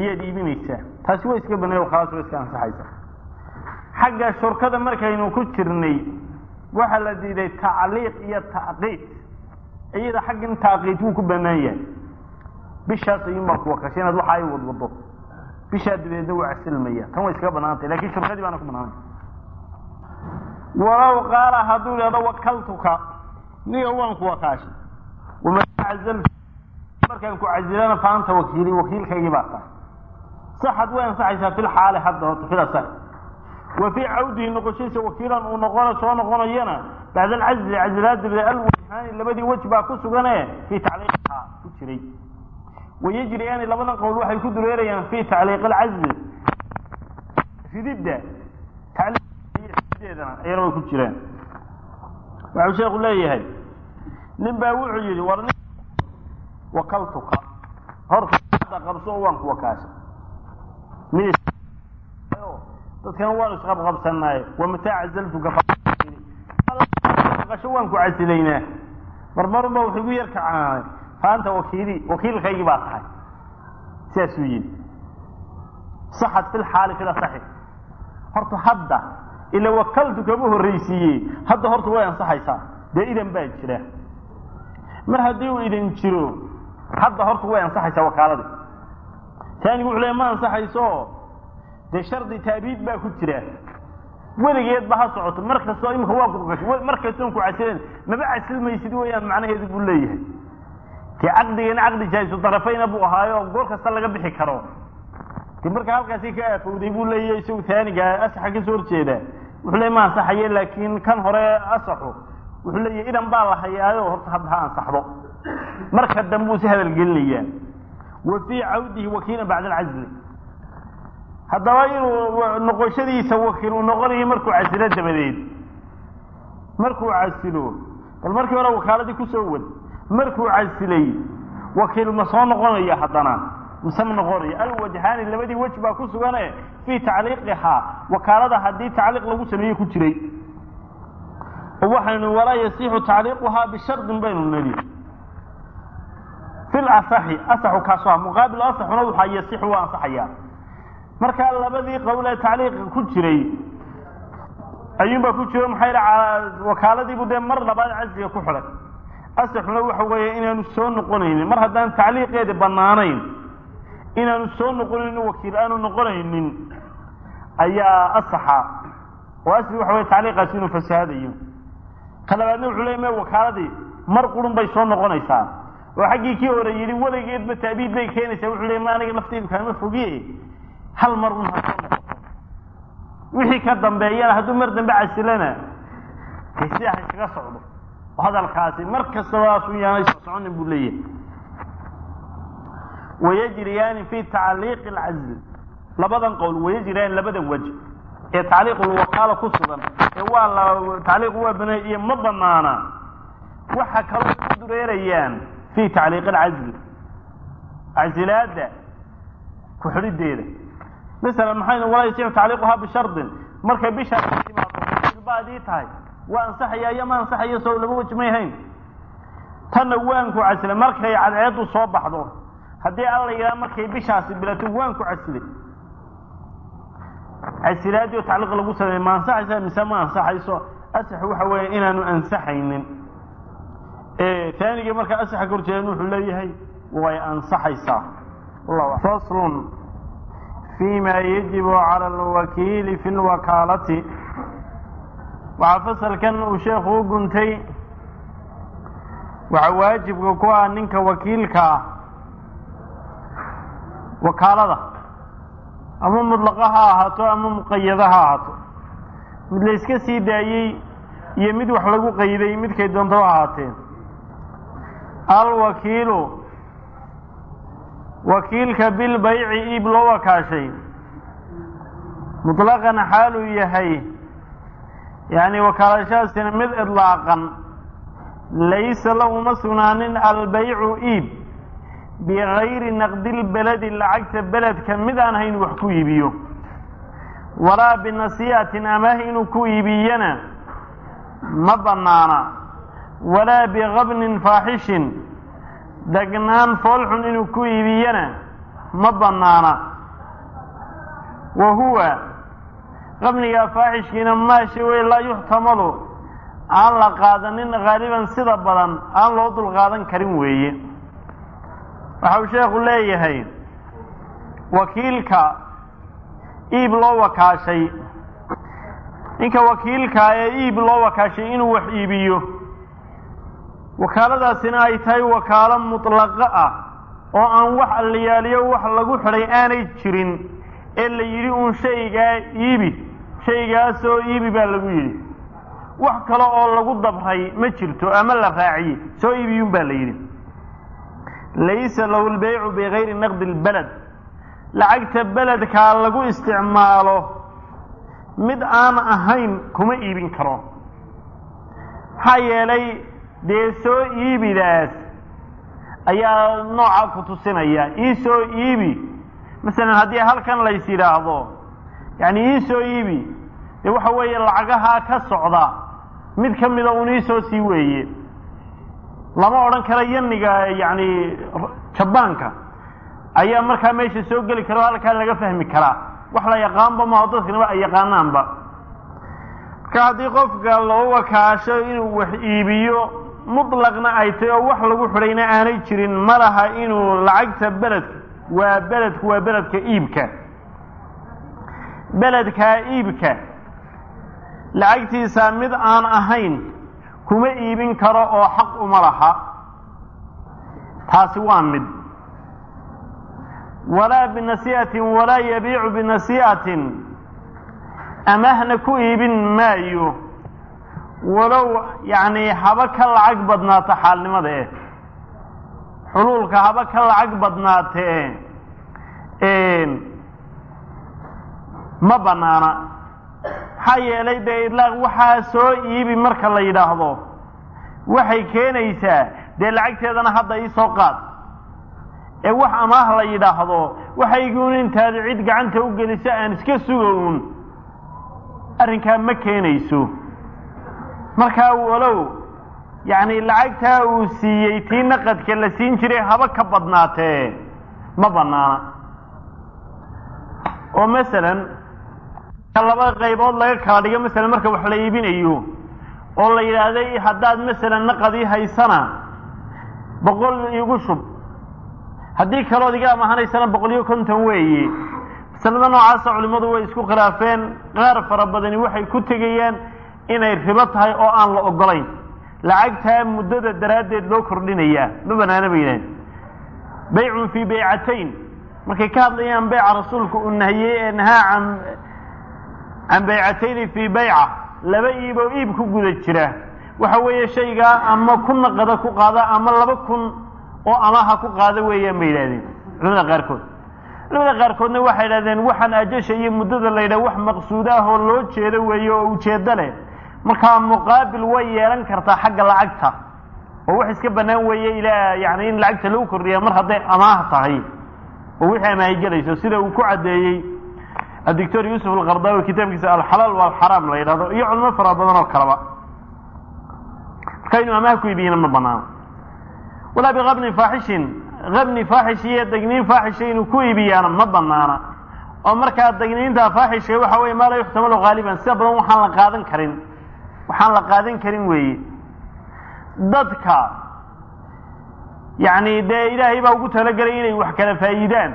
ayaad iibinaysaa taasi waa iska banay khalaas waa iska ansaxaysa xagga shurkada markaynu ku jirnay waxaa la diiday tacliiq iyo tacqiid iyada xaggan tacqiid wuu ku banaan yahay bishaas ayuunbaa kuwa kasha inaad waxa ay wadwado bishaa dabeedna waa casilmaya tan way iskaga banaantay lakin shurkadii baana ku banaantay walow qaala hadduu ihahdo wakaltuka niga waan ku wakaashay waman cazaltu markaan ku casilana fa anta wakiili wakiilkaygii baa tahay saxad way ansaxaysaa fi lxaali hadda horta fil asax wa fii cawdihi noqoshadiisa wakiilan uu noqona soo noqonayana bacda alcazli cazilaad dabadeed alwajhaani labadii wej baa ku sugane fii tacliiqihaa ku jiray wayajriyaani labadan qowl waxay ku dureerayaan fi tacliiq alcazli rididda tacliiqdeedana ayana way ku jiraan waxau sheekhu leeyahay nin baa wuxuu yidhi war nin wakaltuka horta qabso oo waan ku wakaashay mid dadkana waanu isqabqabsanaaye wamataa cazaltuka qasho waan ku casilaynaa marmarunba wuxuu igu yar kacaanay faanta wakiili wakiilkaygii baa tahay sidaasuu yidhi saxad fi lxaali fil asaxi horta hadda ila wakaltu kama horraysiiye hadda horta way ansaxaysaa dee idan baa jira mar haddii uu idan jiro hadda horta way ansaxaysaa wakaaladii taanigu wuxuu leey ma ansaxayso dee shardi taabiid baa ku jira weligeed ba ha socoto mar kastoo imika waa ku gasho mar kastoon ku casilan maba casilmaysid weeyaan macnaheedu buu leeyahay dee caqdigana caqdi jaahisu darafayna buu ahaayo goor kasta laga bixi karo de marka halkaasi ka aafowday buu leeyahay isagu taaniga asaxa kasoo horjeeda wuxuu leey ma ansaxaye laakiin kan hore asaxu wuxuu leeyahay idan baa la hayaayo horta hadda ha ansaxdo marka dambe uu si hadal gelinayaa wa fii cawdihi wakiilan bacda alcazli haddaba inuu noqoshadiisa wakiil uu noqonayo markuu casilo dabadeed markuu casilo bal markii hore wakaaladii kusoo wad markuu casilay wakiil ma soo noqonayo haddana mise ma noqonayo alwajhaani labadii wej baa ku sugane fii tacliiqihaa wakaalada haddii tacliiq lagu sameeye ku jiray oo waxaynu walaa yasixu tacliiquhaa bishardin baynu nidhi fi lasaxi asaxu kaaso ah muqaabil asaxuna waxaa yasixu waa ansaxayaa markaa labadii qowl ee tacliiqa ku jiray ayuunbaa ku jiro maxaa wakaaladiibu dee mar labaad casliga ku xidhay asaxuna waxa weeye inaanu soo noqonaynin mar haddaan tacliiqeedi banaanayn inaanu soo noqonaynin wakiil aanu noqonaynin ayaa asaxa oo asli waxa weye tacliiqaasi inuu fasahadayo ka labaadna wuxuu leey me wakaaladii mar qurun bay soo noqonaysaa oo xaggii kii hore yidhi weligeedba taabiid bay keenaysaa wuxuu leey ma aniga lafteydu kaama fogiye hal mar un ha soo noqoto wixii ka dambeeyana hadduu mar dambe casilana de sidaa ha iskaga socdo oo hadalkaasi mar kastaba asu yaanay soo soconin buu leeyahay wayajriyaani fi tacliiqi alcazl labadan qowl wayajriyaani labadan wej ee tacliiqulwakaala ku sugan ee waa la tacliiqu waa banay iyo ma banaana waxa kaloo ku dureerayaan fi tacliiqi alcazl casilaada ku xidhideeda masalan maxaynu walaa yasiixu tacliiquhaa bishardin markay bishaas timaado baadii tahay waa ansaxaya iyo ma ansaxayo sow laba wej may hayn tanna waan ku casilay markay cadceedu soo baxdo haddii alla yidhaha markay bishaasi bilato waan ku casilay casilaadii oo tacliiq lagu sameeye ma ansaxaysa mise ma ansaxayso asaxu waxa weeye inaanu ansaxaynin taanigii markaa asaxa ka horjeedan wuxuu leeyahay way ansaxaysaa faslun fima yajibu cala alwakiili fi lwakaalati waxaa fasalkan uu sheekhu u guntay waxaa waajibka ku ah ninka wakiilka ah wakaalada ama mudlaqa ha ahaato ama muqayada ha ahaato mid la iska sii daayey iyo mid wax lagu qayday midkay doonto ha ahaateen alwakiilu wakiilka bilbayci iib loo wakaashay mutlaqan xaaluu yahay yacni wakaalashadaasina mid idlaaqan laysa lahuma sugnaanin albaycu iib bigayri naqdilbeledi lacagta beledka mid aan hayn wax ku iibiyo walaa binasiihatin amaah inuu ku iibiyana ma bannaana walaa bikabnin faaxishin degnaan foolxun inuu ku iibiyana ma bannaana wa huwa qabniga faaxishkiina maashi wey laa yuxtamalu aan la qaadanin haaliban sida badan aan loo dulqaadan karin weeye waxa uu sheekhu leeyahay wakiilka iib loo wakaashay ninka wakiilkaa ee iib loo wakaashay inuu wax iibiyo wakaaladaasina ay tahay wakaalo mutlaqo ah oo aan wax allayaaliyo wax lagu xidhay aanay jirin ee la yidhi uun shaygaa iibi shaygaasoo iibi baa lagu yidhi wax kale oo lagu dabray ma jirto ama la raaciyey soo iibiyuun baa la yidhi laysa lahu lbaycu bigayri naqdi lbaled lacagta beledkaa lagu isticmaalo mid aan ahayn kuma iibin karo maxaa yeelay dee soo iibidaas ayaa nooca ku tusinaya ii soo iibi masalan haddii halkan lays yidhaahdo yacni ii soo iibi dee waxa weeye lacagahaa ka socda mid ka mida un ii soo sii weeye lama odhan karo yaniga yacni jabaanka ayaa markaa meesha soo geli kara o halkaa laga fahmi karaa wax la yaqaanba maho dadknaba ay yaqaanaanba marka haddii qofka loo wakaasho inuu wax iibiyo mutlaqna ay tahy oo wax lagu xidhayna aanay jirin ma laha inuu lacagta beledka waa beledku waa beledka iibka beledkaa iibka lacagtiisa mid aan ahayn kuma iibin karo oo xaq uma laha taasi waa mid walaa binasii'atin walaa yabiicu binasii'atin amahna ku iibin maayo walow yacni haba ka lacag badnaata xaalnimada eh xuluulka haba ka lacag badnaatee ma banaana maxaa yeelay dee idlaaq waxaa soo iibi marka la yidhaahdo waxay keenaysaa dee lacagteedana hadda ii soo qaad ee wax amaah la yidhaahdo waxayguun intaad cid gacanta u geliso aan iska sugown arrinkaa ma keenayso markaa walow yacni lacagtaa uu siiyey tii naqadka la siin jiray haba ka badnaatee ma bannaana oo masalan laba qaybood laga kala dhigo masalan marka wax la iibinayo oo la yidhaahday haddaad masalan naqadii haysana boqol igu shub haddii kalood iga amahanaysana boqol iyo konton weeye masalada noocaasa culimmadu way isku khilaafeen qaar fara badani waxay ku tegayaan inay ribo tahay oo aan la ogolayn lacagtaa muddada daraaddeed loo kordhinayaa ma banaana ba yidhahen baycun fii baycatayn markay ka hadlayaan beyca rasuulku uu nahiyey ee nahaa can can baycatayni fii bayca laba iib oo iib ku guda jira waxa weeye shaygaa ama ku naqada ku qaada ama laba kun oo amaha ku qaada weeyaan bay yidhahdeen culamada qaarkood culamada qaarkoodna waxay yidhahdeen waxaan ajasha iyo muddada la yidhaha wax maqsuud ah oo loo jeedo weeye oo ujeeddo leh markaa muqaabil way yeelan kartaa xagga lacagta oo wax iska bannaan weeye ilaa yani in lacagta lagu kordhiya mar hadday amaah tahay oo wixii amaahi gelayso sida uu ku caddeeyey adictor yuusuf alqardaawi kitaabkiisa alxalaal walxaraam la yidhahdo iyo culimo fara badan oo kaleba marka inuu amaah ku iibiyana ma banaano walaa biqabnin faaxishin qabni faaxish iyo degniin faaxisha inuu ku iibiyaana ma banaana oo markaa degniinta faaxishka waxa weye maa laa yuxtamalu haaliban sida badan waxaan la qaadan karin waxaan la qaadan karin weeye dadka yacni dee ilaahay baa ugu talagelay inay wax kala faa'iidaan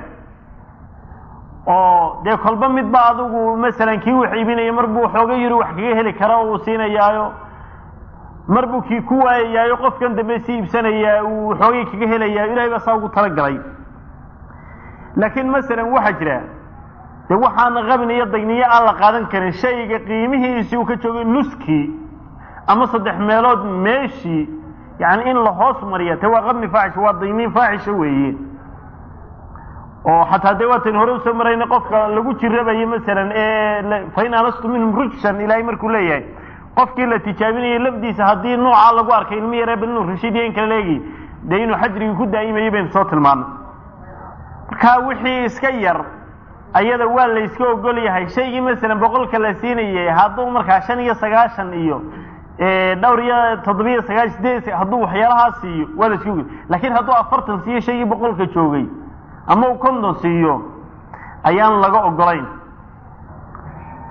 oo dee kolba midba adigu masalan kii wax iibinaya mar buu xooga yiri wax kaga heli kara oo uu siinayaayo mar buu kii ku waayayaayo qofkan dambe si iibsanayaa uu xoogay kaga helayaa ilahay baa saa ugu talagalay laakiin masalan waxaa jira dee waxaan qabin iyo dagniyo aan la qaadan karin shayga qiimihiisii uu ka joogay nuskii ama saddex meelood meeshii yani in la hoos mariya te waa qabni faaxisha waa dayniin faaxisha weeye oo xataa dee waatan hore usoo marayna qofka lagu jirabayo masalan ee fain anastu minhum rugshan ilaahay markuu leeyahay qofkii la tijaabinayay lafdiisa haddii noocaa lagu arkay ilmi yaree bal inuu rashiidiya in kale leegi dee inuu xajrigii ku daa'imayay baynu soo tilmaanay marka wixii iska yar ayada waa la yska ogol yahay shaygii masalan boqolka la siinayay hadduu markaa shan iyo sagaashan iyo dhowr iyo toddobiyo sagaashan sideed hadduu waxyaalahaa siiyo waa la iska ogol laakiin hadduu afartan siiyo shaygii boqolka joogay ama uu konton siiyo ayaan laga ogolayn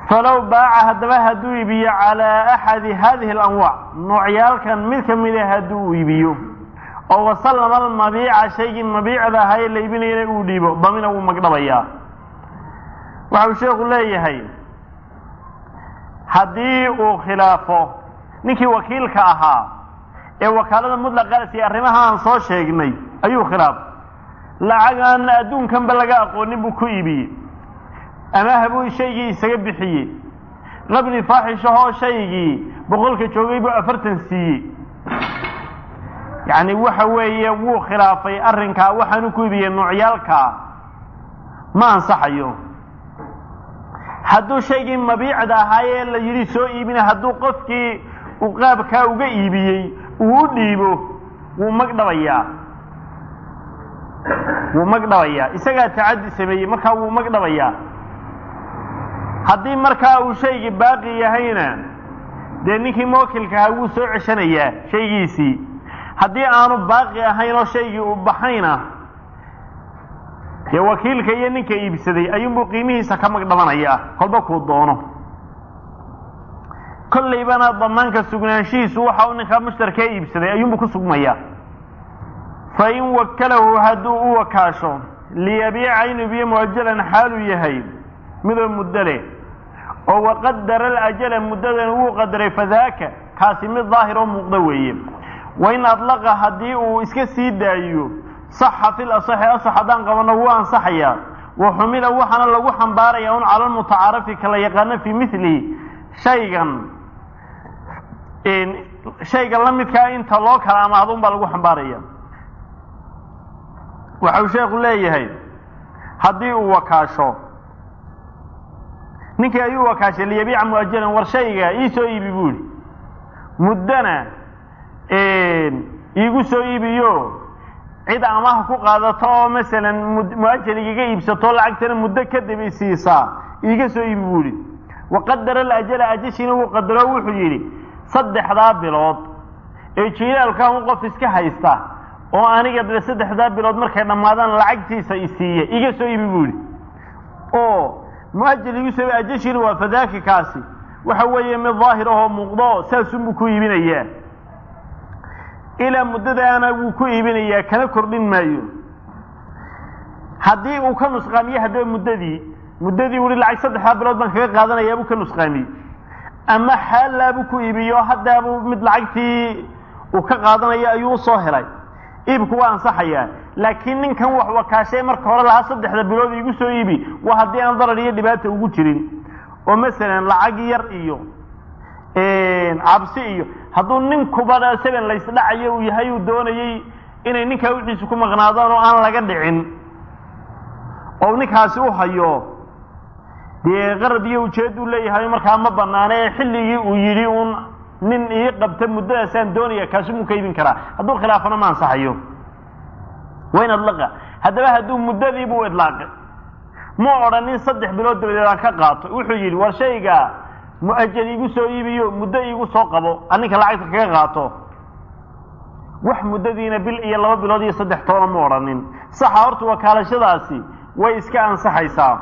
falow baaca haddaba hadduu iibiyo calaa axadi hadihi alanwaac noocyaalkan mid ka mida hadduu iibiyo oo wasallama almabiica shaygii mabiicda ahaa ee la iibinayana uu dhiibo damina wuu magdhabayaa waxau sheekhu leeyahay haddii uu khilaafo ninkii wakiilka ahaa ee wakaalada mutlaqaasi arrimaha aan soo sheegnay ayuu khilaafay lacag aan adduunkanba laga aqoonin buu ku iibiyey amaha buu shaygii isaga bixiyey qabni faaxishahoo shaygii boqolka joogay buu afartan siiyey yacni waxa weeye wuu khilaafay arrinkaa waxaanu ku iibiyey noocyaalkaa ma ansaxayo hadduu shaygii mabiicda ahaayee la yidhi soo iibina hadduu qofkii uu qaabkaa uga iibiyey uu u dhiibo wuu magdhabayaa wuu magdhabayaa isagaa tacaddi sameeyey markaa wuu magdhabayaa haddii markaa uu shaygii baaqi yahayna dee ninkii mookilka ahaa wuu soo ceshanayaa shaygiisii haddii aanu baaqi ahayn oo shaygii uu baxayna dee wakiilka iyo ninka iibsaday ayuunbuu qiimihiisa ka magdhabanayaa kolba kuu doono kollaybana damaanka sugnaanshihiisu waxa uu ninkaa mushtarkaa iibsaday ayuunbuu ku sugmayaa fa in wakalahu hadduu u wakaasho liyabiica inuu ibiyo muajalan xaaluu yahay midoo muddo leh oo waqadara alajala muddadan wuu qadaray fadaaka kaasi mid daahir oo muuqda weeye wain adlaqa haddii uu iska sii daayo saxa fil asaxi asax haddaan qabanno wuu ansaxayaa wa xumila waxaana lagu xambaaraya un cala lmutacaarafi kala yaqaano fii milihi shaygan shayga la midkaa inta loo kala amaahdo un baa lagu xambaaraya waxau sheekhu leeyahay haddii uu wakaasho ninkii ayuu wakaashay liyabiica muajalan war shayga ii soo iibi buu ihi muddana iigu soo iibiyo cid amaha ku qaadato oo masalan muajal igaga iibsato lacagtana muddo kadib isiisaa iiga soo iibi buu ihi waqadara alajala ajashiina wuu qadaro wuxuu yidhi saddexdaa bilood ee jiilaalka un qof iska haysta oo aniga dee saddexdaa bilood markay dhammaadaan lacagtiisa isiiya iga soo iibi buu yidhi oo muajal igu soo ajashiina waa fadaaki kaasi waxa weeye mid daahir ahoo muuqdo saasunbuu ku iibinayaa ilaa muddadaana wuu ku iibinayaa kana kordhin maayo haddii uu ka nusqaamiye haddaba muddadii muddadii ui lacag saddexdaa bilood baan kaga qaadanayaabuu ka nusqaamiyey ama xaalaabuu ku iibiyo haddaabuu mid lacagtii uu ka qaadanayo ayuu usoo helay iibku waa ansaxayaa laakiin ninkan wax wakaashay marka hore lahaa saddexda bilood iigu soo iibi waa haddii aan darar iyo dhibaata ugu jirin oo masalan lacag yar iyo cabsi iyo hadduu ninkuba seben laysdhacayo uu yahay uu doonayey inay ninkaa wixiisu ku maqnaadaan oo aan laga dhicin oo ninkaasi u hayo dee qarad iyo ujeed uu leeyahay markaa ma banaana ee xilligii uu yidhi uun nin ii qabta muddadaasaan doonaya kaasi muu ka iibin karaa hadduu khilaafana ma ansaxayo wayn adlaqa haddaba hadduu muddadiibuu idlaaqay mu odhanin saddex bilood dabadeed aan ka qaato wuxuu yidhi war shayga muajal iigu soo iibiyo muddo iigu soo qabo aninka lacagta kaga qaato wax muddadiina bil iyo laba bilood iyo saddex toona mu odhanin saxa horta wakaalashadaasi way iska ansaxaysaa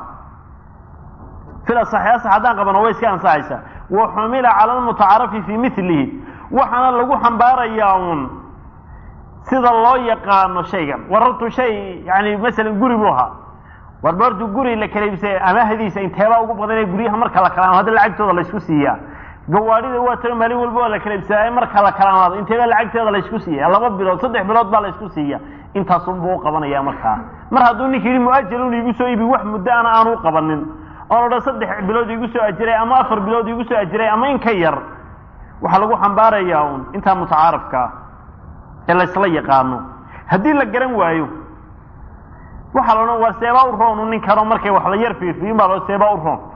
fil asaxi asax haddaan qabano way iska ansaxaysaa wa xumila cala almutacaarafi fii milihi waxaana lagu xambaarayaa uun sida loo yaqaano shaygan war hortu shay yani masalan guri buu ahaa warba hortu guri la kala iibsay amaahdiisa inteebaa ugu badan ee guryaha marka la kala hadda lacagtooda laysku siiyaa gawaadhida waa tiro maalin walba waa la kala iibsadaa marka la kala amaado inteebaa lacagteeda laysku siiya laba bilood saddex bilood baa laysku siiya intaasunbuu u qabanaya markaa mar hadduu ninka yidhi muajalun iigu soo iibi wax muddo ana aanu u qabanin oon odhan saddex bilood iigu soo ajiray ama afar bilood iigu soo ajiray ama in ka yar waxaa lagu xambaarayaa un intaa mutacaarafkaa ee laysla yaqaano haddii la garan waayo waxaa la odhan war seebaa u roonu ninkano markay wax la yar fiirfiyin baa lo seebaa u roon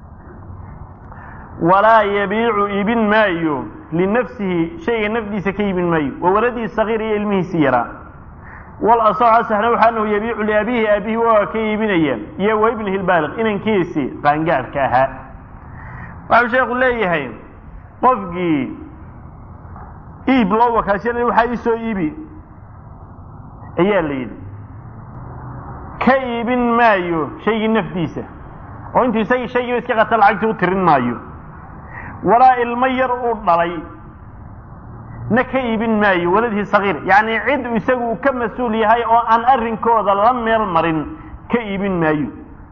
walaa yabiicu iibin maayo linafsihi shayga nafdiisa ka iibin maayo wa waladihi sagiir iyo ilmihiisi yaraa wal asaxu asaxna waxa anahu yabiicu liabihi aabihi waa ka iibinaya iyo wa ibnihi lbaaliq inankiisi qaangaadhka ahaa waxau sheekhu leeyahay qofkii iib loo wakaashanay waxaa ii soo iibi ayaa la yidhi ka iibin maayo shaygii nafdiisa oo intuu isagii shaygiiba iska qata lacagtii u tirin maayo walaa ilmo yar uu dhalay na ka iibin maayo waladii sagiir yacni cid isagu uu ka mas-uul yahay oo aan arrinkooda la meel marin ka iibin maayo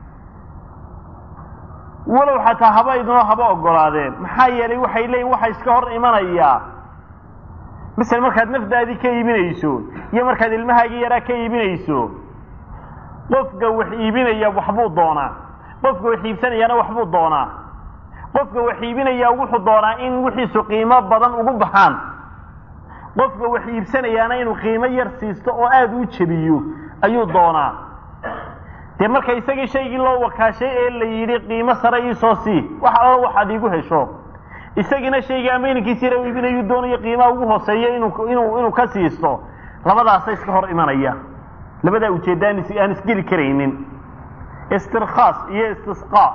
walow xataa haba idinoo haba ogolaadeen maxaa yeelay waxay leeyihin waxa iska hor imanayaa masel markaad nafdaadii ka iibinayso iyo markaad ilmahaagii yaraa ka iibinayso qofka wax iibinaya waxbuu doonaa qofka wax iibsanayaana waxbuu doonaa qofka wax iibinayaa wuxuu doonaa in wixiisu qiimo badan ugu baxaan qofka wax iibsanayaana inuu qiimo yar siisto oo aada u jebiyo ayuu doonaa dee marka isagii shaygii loo wakaashay ee la yidhi qiimo sare iisoo sii wax allo waxaad iigu hesho isagiina shaygii ama inankiisi yara iibinayuu doonayo qiimaha ugu hooseeya inuu inuu inuu ka siisto labadaasa iska hor imanaya labadaa ujeedda aan aan isgeli karaynin istirkhaas iyo istisqaa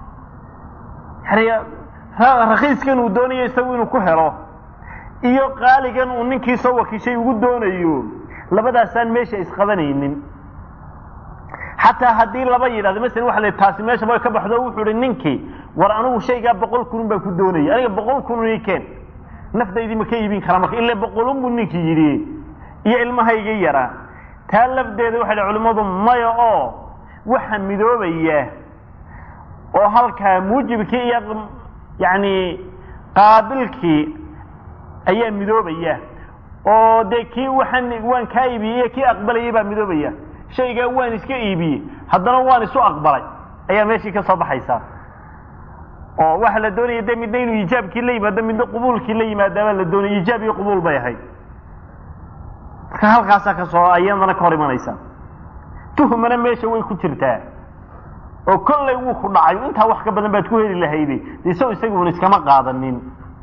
yani rakiiskan uu doonayo isagu inuu ku helo iyo qaaligan uu ninkii soo wakiishay ugu doonayo labadaasaan meesha isqabanaynin xataa haddii laba yidhahdo masalan waxa la taasi meesha way ka baxdo wuxuu ihi ninkii war anigu shaygaa boqol kunun baan ku doonaya aniga boqol kunun ii keen nafdaydii ma ka iibin karaa marka ila boqolun buu ninkii yidhi iyo ilmahayga yaraa taa lafdeeda waxay dhi culimmadu maya oo waxa midoobaya oo halkaa muujibkii iyo yacni qaabilkii ayaa midoobaya oo dee kii waxaan waan kaa iibiyey iyo kii aqbalayay baa midoobaya shaygaa waan iska iibiyey haddana waan isu aqbalay ayaa meeshii ka soo baxaysaa oo waxa la doonaya de midna inuu iijaabkii la yimaado midna qubuulkii la yimaadaabaa la doonaya iijaab iyo qubuul bay ahayd marka halkaasaa kasoo ayadana ka hor imanaysa tuhmana meesha way ku jirtaa oo kollay wuu ku dhacay intaa wax ka badan baad ku heli lahayde isagoo isaguuna iskama qaadanin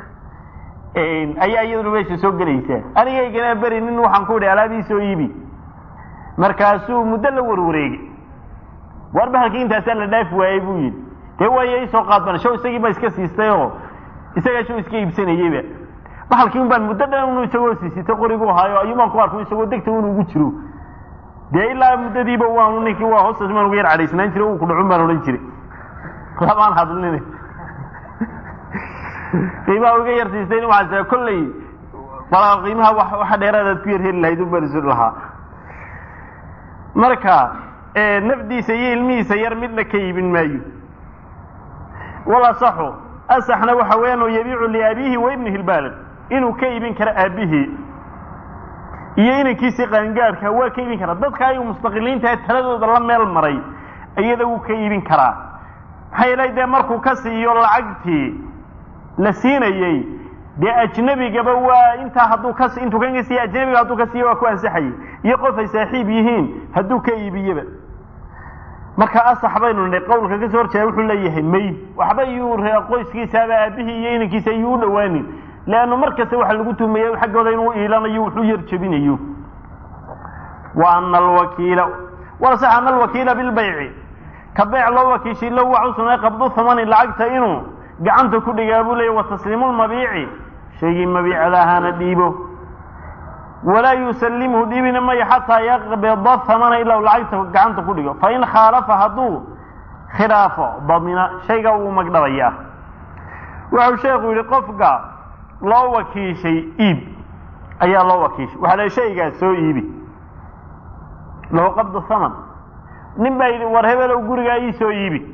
ayaa iyaduna meesha soo gelaysaa anigaygana beri nin waxaan ku idhi alaabii soo iibi markaasuu muddo la warwareegay war bahalkii intaasaa la dhaafi waayey buu yidhi dee waaya isoo qaadbana show isagii baa iska siistay oo isagaa show iska iibsanayeyba bahalkii un baan muddo dhan unu isagoo siisitay qorigu ahaayo ayuubaan ku arku isagoo degta un ugu jiro dee ilaa muddadiiba waanu ninkii waa hoostaas maan uga yar cadhaysnaan jiray uu ku dhacun baan odhan jiray lamaan hadlin qiimaha uga yar siistay waxaa kolley bala qiimaha waxa dheeraadaad ku yar heli lahayd un baan isu lahaa marka nafdiisa iyo ilmihiisa yar midna ka iibin maayo walasaxu asaxna waxa weeyaan oo yabiicu liabiihi wa ibnihi lbaalid inuu ka iibin karo aabihii iyo inankiisii qaangaadhka waa ka iibin karaa dadka ayagu mustaqiliintaha taladooda la meel maray iyada wuu ka iibin karaa maxaa yeelay dee markuu ka siiyo lacagtii la siinayey dee ajnebigaba waa intaa hadduu ka intuu kan ka siiya ajnebiga hadduu ka siiya waa ku ansaxayay iyo qof ay saaxiib yihiin hadduu ka iibiyeba marka asax baynu nidhay qawlka ka soo horjeeda wuxuu leeyahay may waxba yuu qoyskiisaaba aabihii iyo inankiisa ayuu u dhowaanin leannu mar kasta waxa lagu tuhmaya xaggooda inuu iilanayo wuxuu yar jebinayo wa ana alwakiila walasax ana alwakiila bilbayci ka beyc loo wakiishay low waxa u sugnay qabdu thamani lacagta inuu gacanta ku dhigaa buu leeyahy wa tasliimu lmabiici shaygii mabiicada ahaana dhiibo walaa yusallimhu dhiibina mayo xataa yaqbida thamana ilaa lacagta gacanta ku dhigo fain khaalafa hadduu khilaafo damina shayga wuu magdhabayaa wuxuu sheekhu yidhi qofka loo wakiishay iib ayaa loo wakiishay waxaa la shaygaa soo iibi lahu qabdu thaman nin baa yidhi war hebelow gurigaa ii soo iibi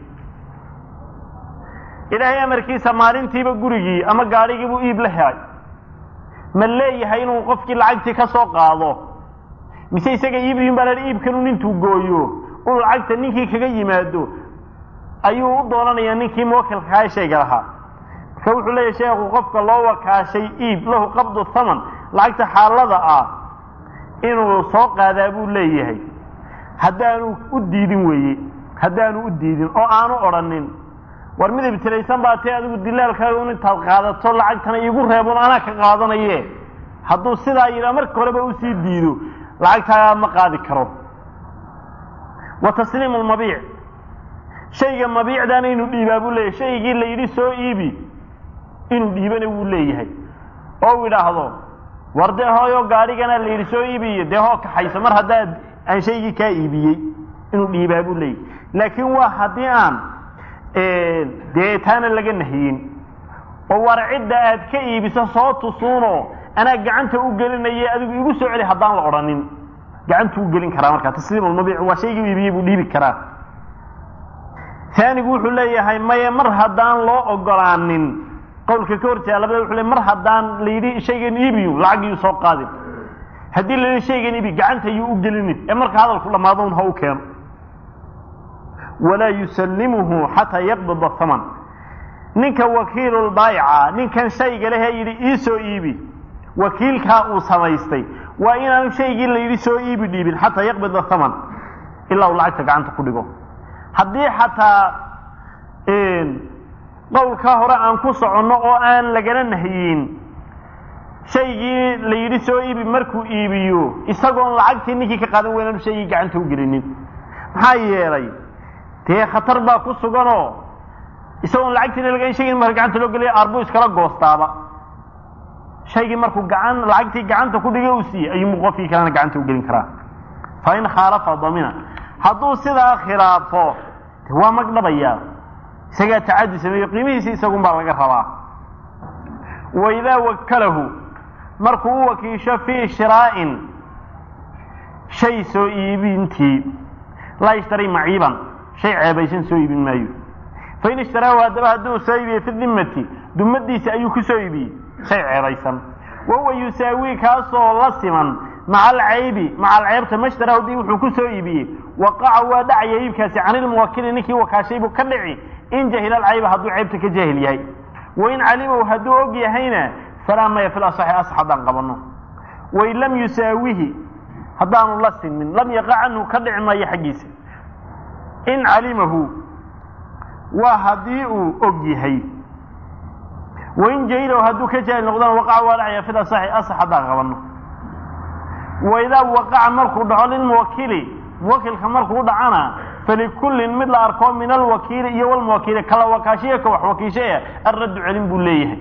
ilaahay amarkiisa maalintiiba gurigii ama gaadhigiibuu iib la helay ma leeyahay inuu qofkii lacagtii ka soo qaado mise isaga iibiyin baa la iibkanun intuu gooyo uu lacagta ninkii kaga yimaado ayuu u doonanayaa ninkii muwakilkahaa shayga lahaa marka wuxuu leeyahay sheekhu qofka loo wakaashay iib lahu qabdu thaman lacagta xaalada ah inuu soo qaadaa buu leeyahay haddaanu u diidin weeye haddaanu u diidin oo aanu odhanin war mid ibtilaysan baa tee adigu dilaalkaaga un intaad qaadato lacagtana iigu reebon anaa ka qaadanaye hadduu sidaa yidhaa marka horeba usii diido lacagtaagaa ma qaadi karo wa tasliimu lmabiic shayga mabiicdaana inuu dhiibaa buu leeyahay shaygii la yidhi soo iibi inuu dhiibana wuu leeyahay oo u idhaahdo war dee hooyo gaadhigana la yidhi soo iibiyo dee hoo kaxayso mar haddaa aan shaygii kaa iibiyey inuu dhiibaa buu leeyahay laakiin waa haddii aan dee taana laga nahiyin oo war cidda aad ka iibiso soo tusuuno anaa gacanta u gelinaya adigu igu soo celi haddaan la odhanin gacantu u gelin karaa markaa tasliim almabiic waa shaygii iibiyey buu dhiibi karaa taanigu wuxuu leeyahay maye mar haddaan loo ogolaanin qawlka ka horjeeda labada wuxuu leey mar haddaan la yidhi shaygan iibiyu lacag yuu soo qaadin haddii la yidhi shaygan iibi gacanta yuu u gelinin ee marka hadalku dhammaado un ha u keeno walaa yusallimuhu xataa yaqbida haman ninka wakiilulbaayica ninkan shayga lehee yidhi ii soo iibi wakiilkaa uu samaystay waa inaanu shaygii la yidhi soo iibi dhiibin xataa yaqbida haman ilaa uu lacagta gacanta ku dhigo haddii xataa qowlkaa hore aan ku soconno oo aan lagana nahyin shaygii la yidhi soo iibi markuu iibiyo isagoon lacagtii ninkii ka qaadan weynaanu shaygii gacanta u gelinin maxaa yeelay dee khatar baa ku suganoo isagoon lacagtiina laga shaygii marka gacanta loo geliya aarbuu iskala goostaaba shaygii markuu gacan lacagtii gacanta ku dhigay uu siiyey ayuu qofkii kalena gacanta u gelin karaa fa in khaalafa damina hadduu sidaa khilaafo waa magdhabayaa isagaa tacadi sameeyo qiimihiisi isagunbaa laga rabaa waidaa wakalahu markuu u wakiisho fii shiraa'in shay soo iibintii laa yashtari maciiban shay ceebaysan soo iibin maayo fain ishtaraahu haddaba hadduu soo iibiyey fi dimmati dumadiisa ayuu ku soo iibiyey shay ceebaysan wahuwa yusaawii kaasoo la siman maca alcaybi maca alceybta mashtaraahu dii wuxuu ku soo iibiyey waqaca waa dhacaya iibkaasi can ilmuwakili ninkii wakaashay buu ka dhici in jahila alcayba hadduu ceybta ka jaahil yahay wain calimahu hadduu og yahayna falaa maya fil asaxi asax haddaan qabanno wain lam yusaawihi haddaanu la simin lam yaqa canhu ka dhici maayo xaggiisa in calimahu waa haddii uu og yahay wain jahilahu hadduu ka jaahil noqdana waqaca waa dhacaya fil asaxi asax haddaan qabanno waidaa waqaca markuu dhaco lilmuwakili muwakilka markuu dhacana falikullin mid la arko min alwakiili iyo walmuwakiili kala wakaashiya ka wax wakiishaya alraddu celin buu leeyahay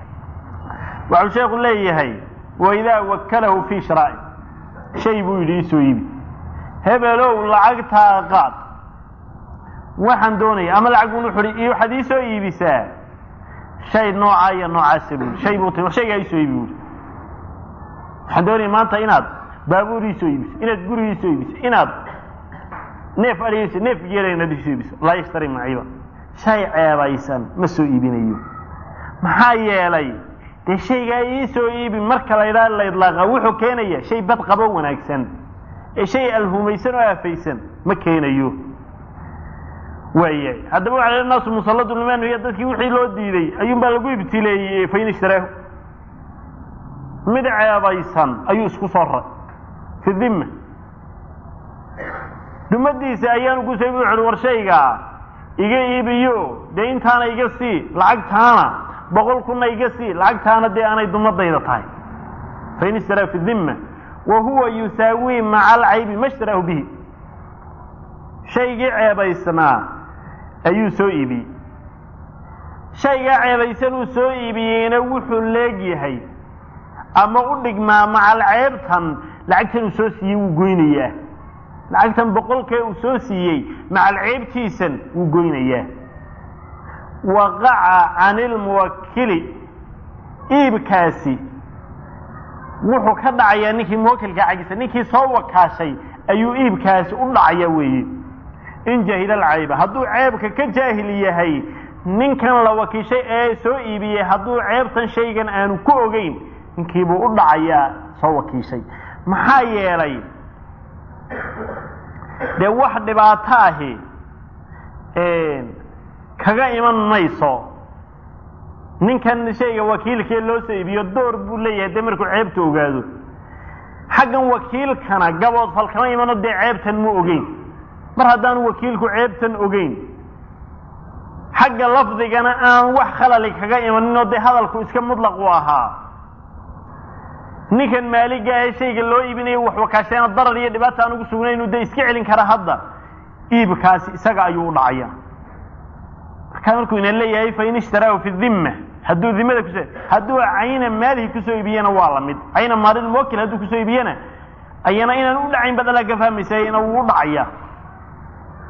waxuu sheekhu leeyahay waidaa wakalahu fii shiraa'i shay buu yidhi isoo iibi hebelow lacagtaa qaad waxaan doonaya ama lacag bun wuxu hi waxaad iisoo iibisaa shay noocaa iyo noocaasa buu shay buu ti shaygaa isoo iibi buui waxaan doonaya maanta inaad baabuur iisoo iibiso inaad guri iisoo iibiso inaad neef adhigayso neef geela inaad isoo iibiso laa yashtari maciiba shay ceebaysan ma soo iibinayo maxaa yeelay dee shaygaa iisoo iibi marka la ydhaha la idlaaqa wuxuu keenaya shay bad qabo wanaagsan ee shay alhumaysan oo aafaysan ma keenayo waayahay haddaba waxa la naasu musalladu liman hiya dadkii wixii loo diiday ayuunbaa lagu ibtileeyey fain ishtaraahu mid ceebaysan ayuu isku soo raray fi dimma dumadiisa ayaanu ku soo wuxuhi war shaygaa iga iibiyo dee intaana iga sii lacagtaana boqol kunna iga sii lacagtaana dee aanay dumadayda tahay fain ishtaraa fi dimma wa huwa yusaawii maca alcaybi ma shtaraahu bihi shaygii ceebaysnaa ayuu soo iibiyey shaygaa ceebaysan uu soo iibiyeyna wuxuu leegyahay ama u dhigmaa macal ceebtan lacagtan uu soo siiyey wuu goynayaa lacagtan boqolkee uu soo siiyey macal ceebtiisan wuu goynayaa waqaca can ilmuwakili iibkaasi wuxuu ka dhacayaa ninkii muwakilka xaggiisa ninkii soo wakaashay ayuu iibkaasi u dhacaya weeye in jahila alcayba hadduu ceebka ka jaahil yahay ninkan la wakiishay ee soo iibiyey hadduu ceebtan shaygan aanu ku ogeyn ninkiibuu u dhacayaa soo wakiishay maxaa yeelay dee wax dhibaato ahi kaga iman mayso ninkan shayga wakiilkee loo soo iibiyo door buu leeyahay dee markuu ceebta ogaado xaggan wakiilkana gabood fal kama imano dee ceebtan mu ogeyn mar haddaanu wakiilku ceebtan ogeyn xagga lafdigana aan wax khalali kaga imaninoo dee hadalku iska mutlaq u ahaa ninkan maaliga ahee shayga loo iibinayo wax wakaasheena darar iyo dhibaata aan ugu sugnaynu dee iska celin kara hadda iibkaasi isaga ayuu u dhacaya markaa markuu ina leeyahay fain ishtaraahu fi dimma hadduu dimada kus hadduu cayna maalihi kusoo iibiyena waa lamid cayna maalil muwakil hadduu kusoo iibiyena ayana inaan u dhacayn badalaa ka fahmaysa ina wuu u dhacaya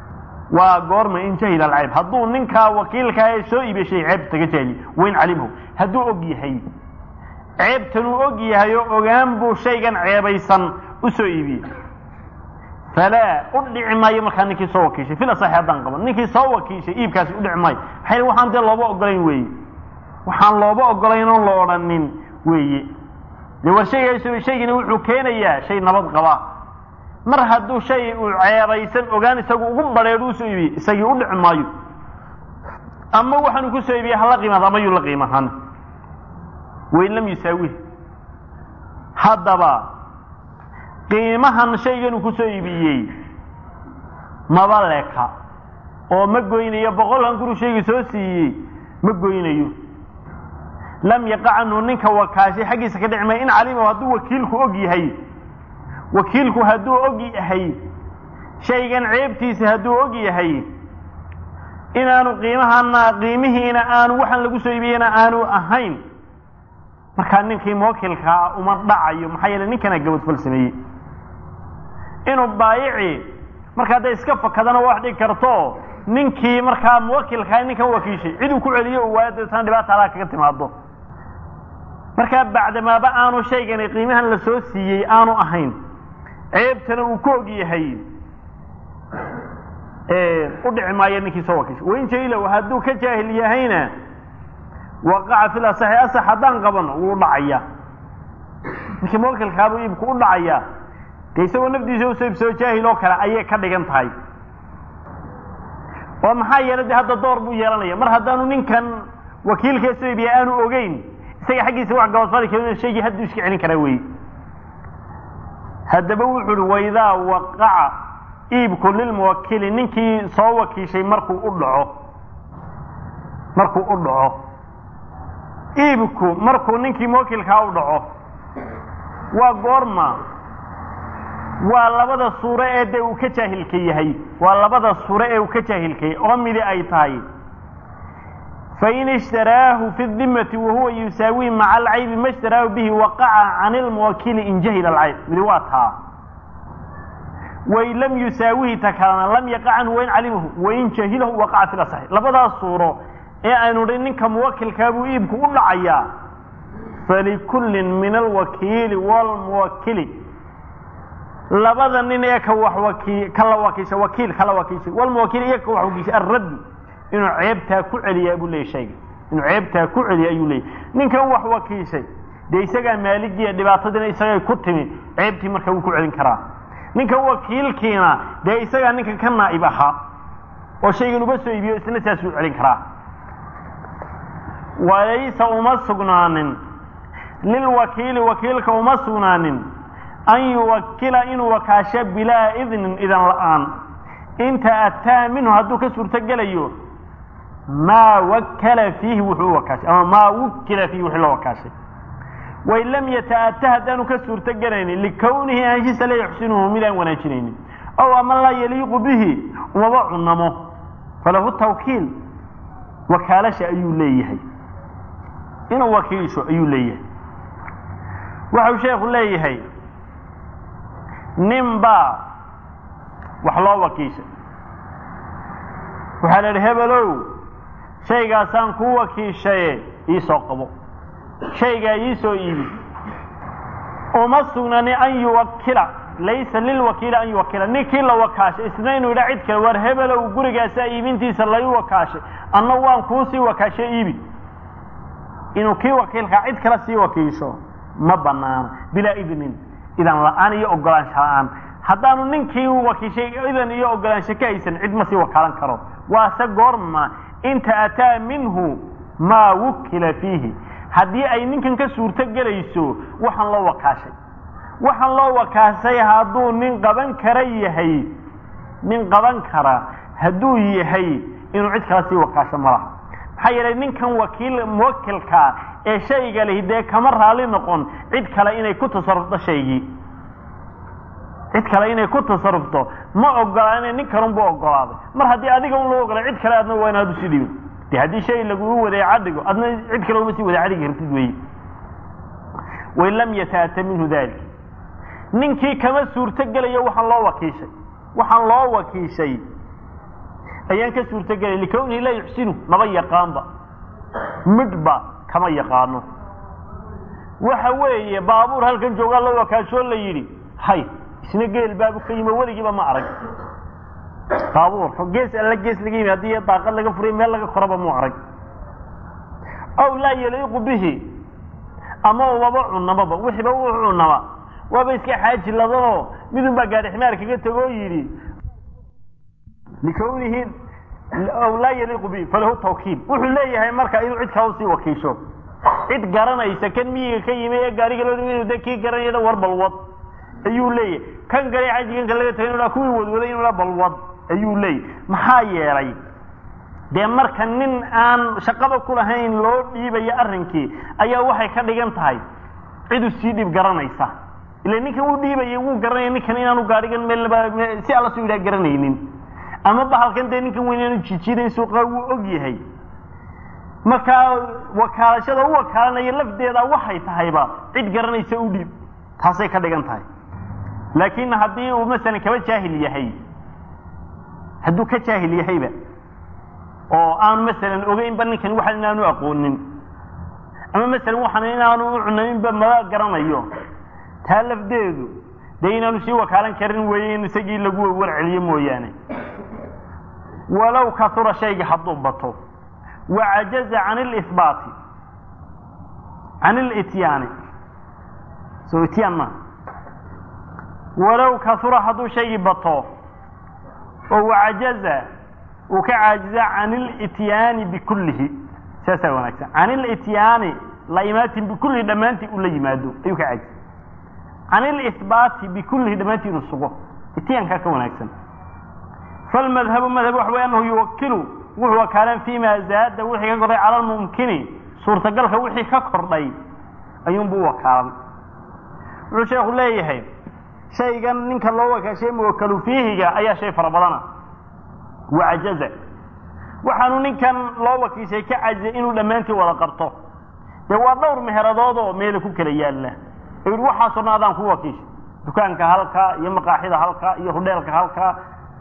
waa goorma in jahila alcayb hadduu ninkaa wakiilkaa ee soo iibishay ceebta ka jaahiliy wain calimhu hadduu og yahay ceebtan uu og yahay oo ogaan buu shaygan ceebaysan u soo iibiyey falaa u dhici maayo markaa ninkii soo wakiishay fil asaxi haddaan qaban ninkii soo wakiishay iibkaasi u dhici maayo maxay waxaan dee looba ogolayn weeye waxaan looba ogolayn oon la odhanin weeye dee war shayga shaygani wuxuu keenayaa shay nabad qaba mar hadduu shay uu ceebaysan ogaan isagu ugu badheedh u soo iibiyey isagii u dhici maayo ama waxaanu ku soo iibiyey hala qiimaad ama yuu la qiimahan wain lam yusaawihi haddaba qiimahan shaygan uu ku soo iibiyey maba leka oo ma goynayo boqolkan kuru shayga soo siiyey ma goynayo lam yaqa canhu ninka wakaashay xaggiisa ka dhici maya in calima hadduu wakiilku og yahay wakiilku hadduu og yahay shaygan ceebtiisa hadduu og yahay inaanu qiimahana qiimihiina aanu waxaan lagu soo iibiyeyna aanu ahayn markaa ninkii muwakilkaa uma dhacayo maxaa yeele ninkana gabadfal sameeyey inuu baayici markaa hadday iska fakadana wax dhigi karto ninkii markaa muwakilkaa ninkan wakiishay cid uu ku celiyo u waayo dabeetana dhibaata alaa kaga timaado markaa bacdamaaba aanu shaygani qiimahan la soo siiyey aanu ahayn ceebtana uu ku og yahay u dhici maayo ninkii soo wakiishay wain jailow hadduu ka jaahil yahayna waqaca fil asaxi asax haddaan qabano wuu dhacaya ninkii muwakilkaabuu iibku u dhacaya dee isagoo nafdiisa usoo iibsoo jaahil oo kale ayay ka dhigan tahay oo maxaa yeelay de hadda door buu yeelanaya mar haddaanu ninkan wakiilkee soo iibiya aanu ogeyn isaga xaggiisa wax gabadfali karin shaygii hadduu iska celin karaa weeye haddaba wuxu uhi waidaa waqaca iibku lilmuwakili ninkii soo wakiishay markuu u dhaco markuu u dhaco iibku markuu ninkii muwakilkaa u dhaco waa goorma waa labada suuro ee dee uu ka jaahilka yahay waa labada suuro ee uu ka jaahilkayay oo midi ay tahay fain ishtaraahu fi dimati wahuwa yusaawi maca alcaybi ma ishtaraahu bihi waqaca can ilmuwakili in jahila alcayb midi waa taa wain lam yusaawihi ta kalena lam yaqa canhu wain calimahu wain jahilahu waqaca fi lasaxi labadaas suuro ee aynu dhi ninka muwakilkaabuu iibku u dhacayaa falikullin min alwakiili waalmuwakili labada nin ee ka wax waki kala wakiisha wakiil kala wakiishay walmuwakiil iyo ka wax wakiishay arraddu inuu ceebtaa ku celiyaa buu leeyay shayga inuu ceebtaa ku celiya ayuu leeyay ninkan wax wakiishay dee isagaa maaligiya dhibaatadiina isagay ku timi ceebtii marka wuu ku celin karaa ninkan wakiilkiina dee isagaa ninkan ka naa'ib ahaa oo shaygan uba soo iibiyo isna saasuu celin karaa walaysa uma sugnaanin lilwakiili wakiilka uma sugnaanin an yuwakila inuu wakaasho bilaa idnin idan la'aan inta ataa minhu hadduu ka suurto gelayo maa wakala fiihi wuxuu u wakaashay ama maa wukila fiihi wixii loo wakaashay wain lam yata'ata haddaanu ka suurto gelaynin likownihi anshiisa la yuxsinuhu midaan wanaajinaynin ow ama laa yaliiqu bihi umaba cunamo falahu tawkiil wakaalasha ayuu leeyahay inuu wakiisho ayuu leeyahay waxau sheekhu leeyahay nin baa wax loo wakiishay waxaa la idhi hebelow shaygaasaan kuu wakiishaye iisoo qabo shaygaa iisoo iibi uma sugnani an yuwakila laysa lilwakiili an yuwakila ninkii la wakaashay isna inuu yidha cid kale war hebelow gurigaasaa iibintiisa lai wakaashay anna waan kuu sii wakaashay iibi inuu kii wakiilkaa cid kale sii wakiisho ma banaano bilaa idnin idan la-aan iyo ogolaansho la-aan haddaanu ninkii u wakiishay idan iyo ogolaansho ka haysan cid ma sii wakaalan karo waase goorma inta ataa minhu maa wukila fiihi haddii ay ninkan ka suurto gelayso waxaan loo wakaashay waxaan loo wakaashay hadduu nin qaban kara yahay nin qaban kara hadduu yahay inuu cid kale sii wakaasho ma laha maxaa yeelay ninkan wakiil muwakilkaa ee shayga lihi dee kama raali noqon cid kale inay ku tasarufto shaygii cid kale inay ku tasarufto ma ogolaana nin kalunbu ogolaaday mar haddii adiga un loo ogolay cid kale adna waa inaad usi dhibin de haddii shay laguu wadeeca dhigo adna cid kale uma sii wadeeca dhigi kartid weeye wain lam yataata minhu dalik ninkii kama suurto gelayo waxaan loo wakiishay waxaan loo wakiishay ayaan ka suurtagelay likawnihi laa yuxsinu maba yaqaanba midhba kama yaqaano waxa weeye baabuur halkan joogaa la wakaashoo la yidhi hay isna geel baabu ka yimi weligiiba ma arag baabuur gees alla gees laga yimi haddii daaqad laga furay meel laga koraba mu arag aw laa yaliiqu bihi ama waba cunamaba wixiiba u cunama waaba iska xaaji ladanoo midun baa gaari ximaar kaga tegoo yidhi likawnihi aw laa yaliiqu bihi falahu tawkiil wuxuu leeyahay marka inuu cid kale usii wakiisho cid garanaysa kan miyiga ka yimi ee gaariga loo inuu de kii garanayada war balwad ayuu leeyahay kan gale xajiganka laga tagay inuu kuwii wadwaday inuu balwad ayuu leeyahy maxaa yeelay dee marka nin aan shaqaba ku lahayn loo dhiibayo arrinkii ayaa waxay ka dhigan tahay cidu sii dhib garanaysa ila ninkan uu dhiibayay wuu garanaya ninkan inaanu gaadhigan meelnaba si alla soo yidhaha garanaynin ama bahalkan dee ninkan weyn inaanu jijiidayn suuqa wuu og yahay markaa wakaalashada u wakaalanaya lafdeeda waxay tahayba cid garanaysa u dhiib taasay ka dhigan tahay laakiin haddii uu masalan kaba jaahil yahay hadduu ka jaahil yahayba oo aanu masalan ogeynba ninkan waxan inaanu aqoonin ama masalan waxan inaanu u cunaynba maba garanayo taa lafdeedu dee inaanu sii wakaalan karin weeye in isagii lagu warceliyo mooyaane walow kasura shayga hadduu bato wacajaza can ilihbaati can ilityaani soo ityaan ma walow kasura hadduu shaygii bato oo wacajaza uu ka caajiza can ilityaani bikullihi saasaa wanaagsan can ilityaani la imaatin bikullihi dhammaantii uu la yimaado ayuu ka caajiza can ilihbaati bikullihi dhammaantii inuu sugo ityaankaa ka wanaagsan falmadhabu madhab waxa wey anahu yuwakilu wuxuu wakaalan fima zaada wixii ka kordhay cala lmumkini suurtagalka wixii ka kordhay ayuunbuu wakaalan wuxuu sheekhu leeyahay shaygan ninka loo wakaashay muwakalu fiihiga ayaa shay fara badana wacajaza waxaanu ninkan loo wakiishay ka cajizay inuu dhammaantii wada qabto dee waa dhowr meheradood oo meela ku kala yaalla oo yidhi waxaasoo dhan adaan ku wakiishay dukaanka halkaa iyo maqaaxida halkaa iyo hudheelka halkaa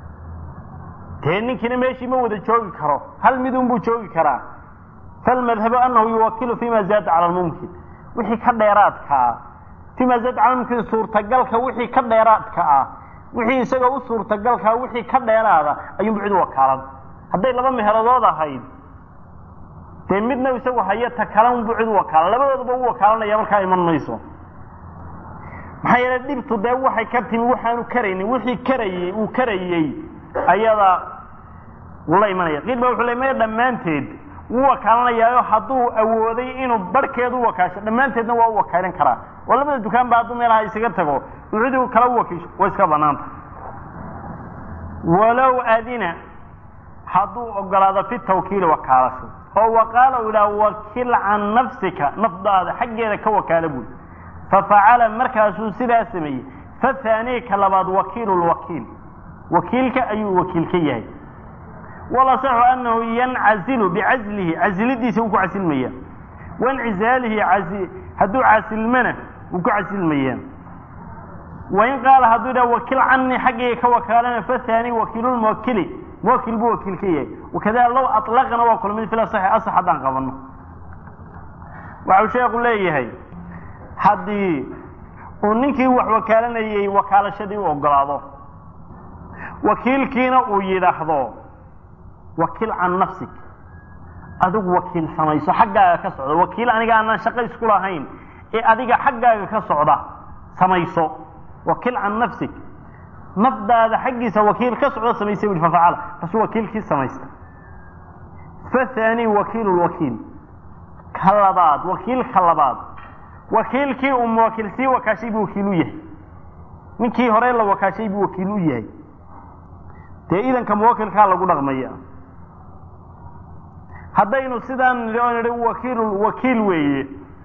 dee ninkiina meeshii ma wada joogi karo hal midun buu joogi karaa falmadhabu anahu yuwakilu fima zaada cala lmumkin wixii ka dheeraadkaa fima zaada cala lmumkin suurtagalka wixii ka dheeraadka ah wixii isaga u suurtagalkaa wixii ka dheeraada ayuunbu cid wakaalan hadday laba meheradood ahayd dee midna isagu hayo ta kalanbu cid wakaalan labadoodaba u wakaalanaya markaa iman mayso maxaa yeele dhibtu dee waxay ka timi waxaanu karaynin wixii karayey uu karayey ayada wuu la imanaya qiil ba wuxuu le maya dhammaanteed wuu wakaalanayaayo hadduu awooday inuu barhkeed u wakaasho dhammaanteedna waa u wakaalin karaa oo labada dukaan ba hadduu meelaha isaga tago uu cidi kala u wakiisho way iska banaanta walow adina hadduu ogolaado fi tawkiili wakaalasho oo waqaala u idhaha wakil can nafsika nafdaada xaggeeda ka wakaala buuli fafacala markaasuu sidaa sameeyey fathaanii ka labaad wakiilu lwakiil wakiilka ayuu wakiil ka yahay walasaxu anahu yancazilu bicazlihi casilidiisa wuu ku casilmaya waincizaalihi hadduu casilmana wuu ku casilmaya wain qaala hadduu idhaha wakil canii xaggayga ka wakaalana fathaanii wakiilulmuwakili muwakil buu wakiil ka yahay wakadalika low aطlaqana waa kula mid fil asaxi asax haddaan qabano waxau sheekhu leeyahay haddii uu ninkii wax wakaalanayey wakaalashadii u ogolaado wakiilkiina uu yidhaahdo wakiil can nafsik adigu wakiil samayso xaggaaga ka socda wakiil aniga aanaan shaqo isku lahayn ee adiga xaggaaga ka socda samayso wakiil can nafsik nafdaada xaggiisa wakiil ka socda samaysay ui fafacala kaasuu wakiilkii samaysta fathani wakiilu lwakiil ka labaad wakiil ka labaad wakiilkii uu muwakiil sii wakaashay buu wakiil u yahay ninkii hore la wakaashay buu wakiil u yahay dee idanka muwakilkaa lagu dhaqmaya haddaynu sidaan nidhi oo nidhi wakiilu wakiil weeye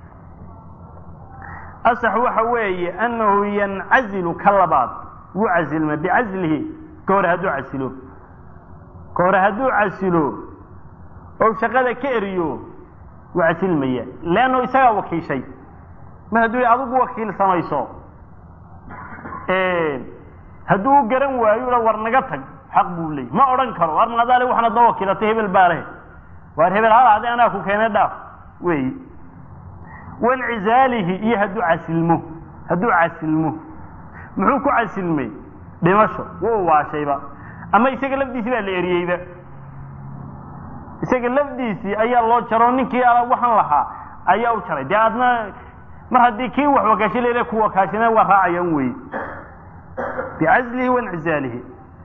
asax waxa weeye annahu yancazilu ka labaad wuu casilma bicaslihi ka hore hadduu casilo ka hore hadduu casilo oo shaqada ka eriyo wuu casilmaya leanno isagaa wakiishay mar hadduu adigu wakiil samayso hadduu u garan waayo ula war naga tag xaq buu leeyay ma odhan karo war maadaale waxaanad noo wakiilatay hebel baa leh waar hebel hal adi anaa ku keenay dhaaf weey wancizaalihi iyo hadduu casilmo hadduu casilmo muxuu ku casilmay dhimasho wuu waashayba ama isaga lafdiisii baa la eriyeyba isaga lafdiisii ayaa loo jaro ninkii waxaan lahaa ayaa u jaray dee adna mar haddii kii wax wakaasho leele ku wakaashana waa raacayaan wey bicazlihi wancizaalihi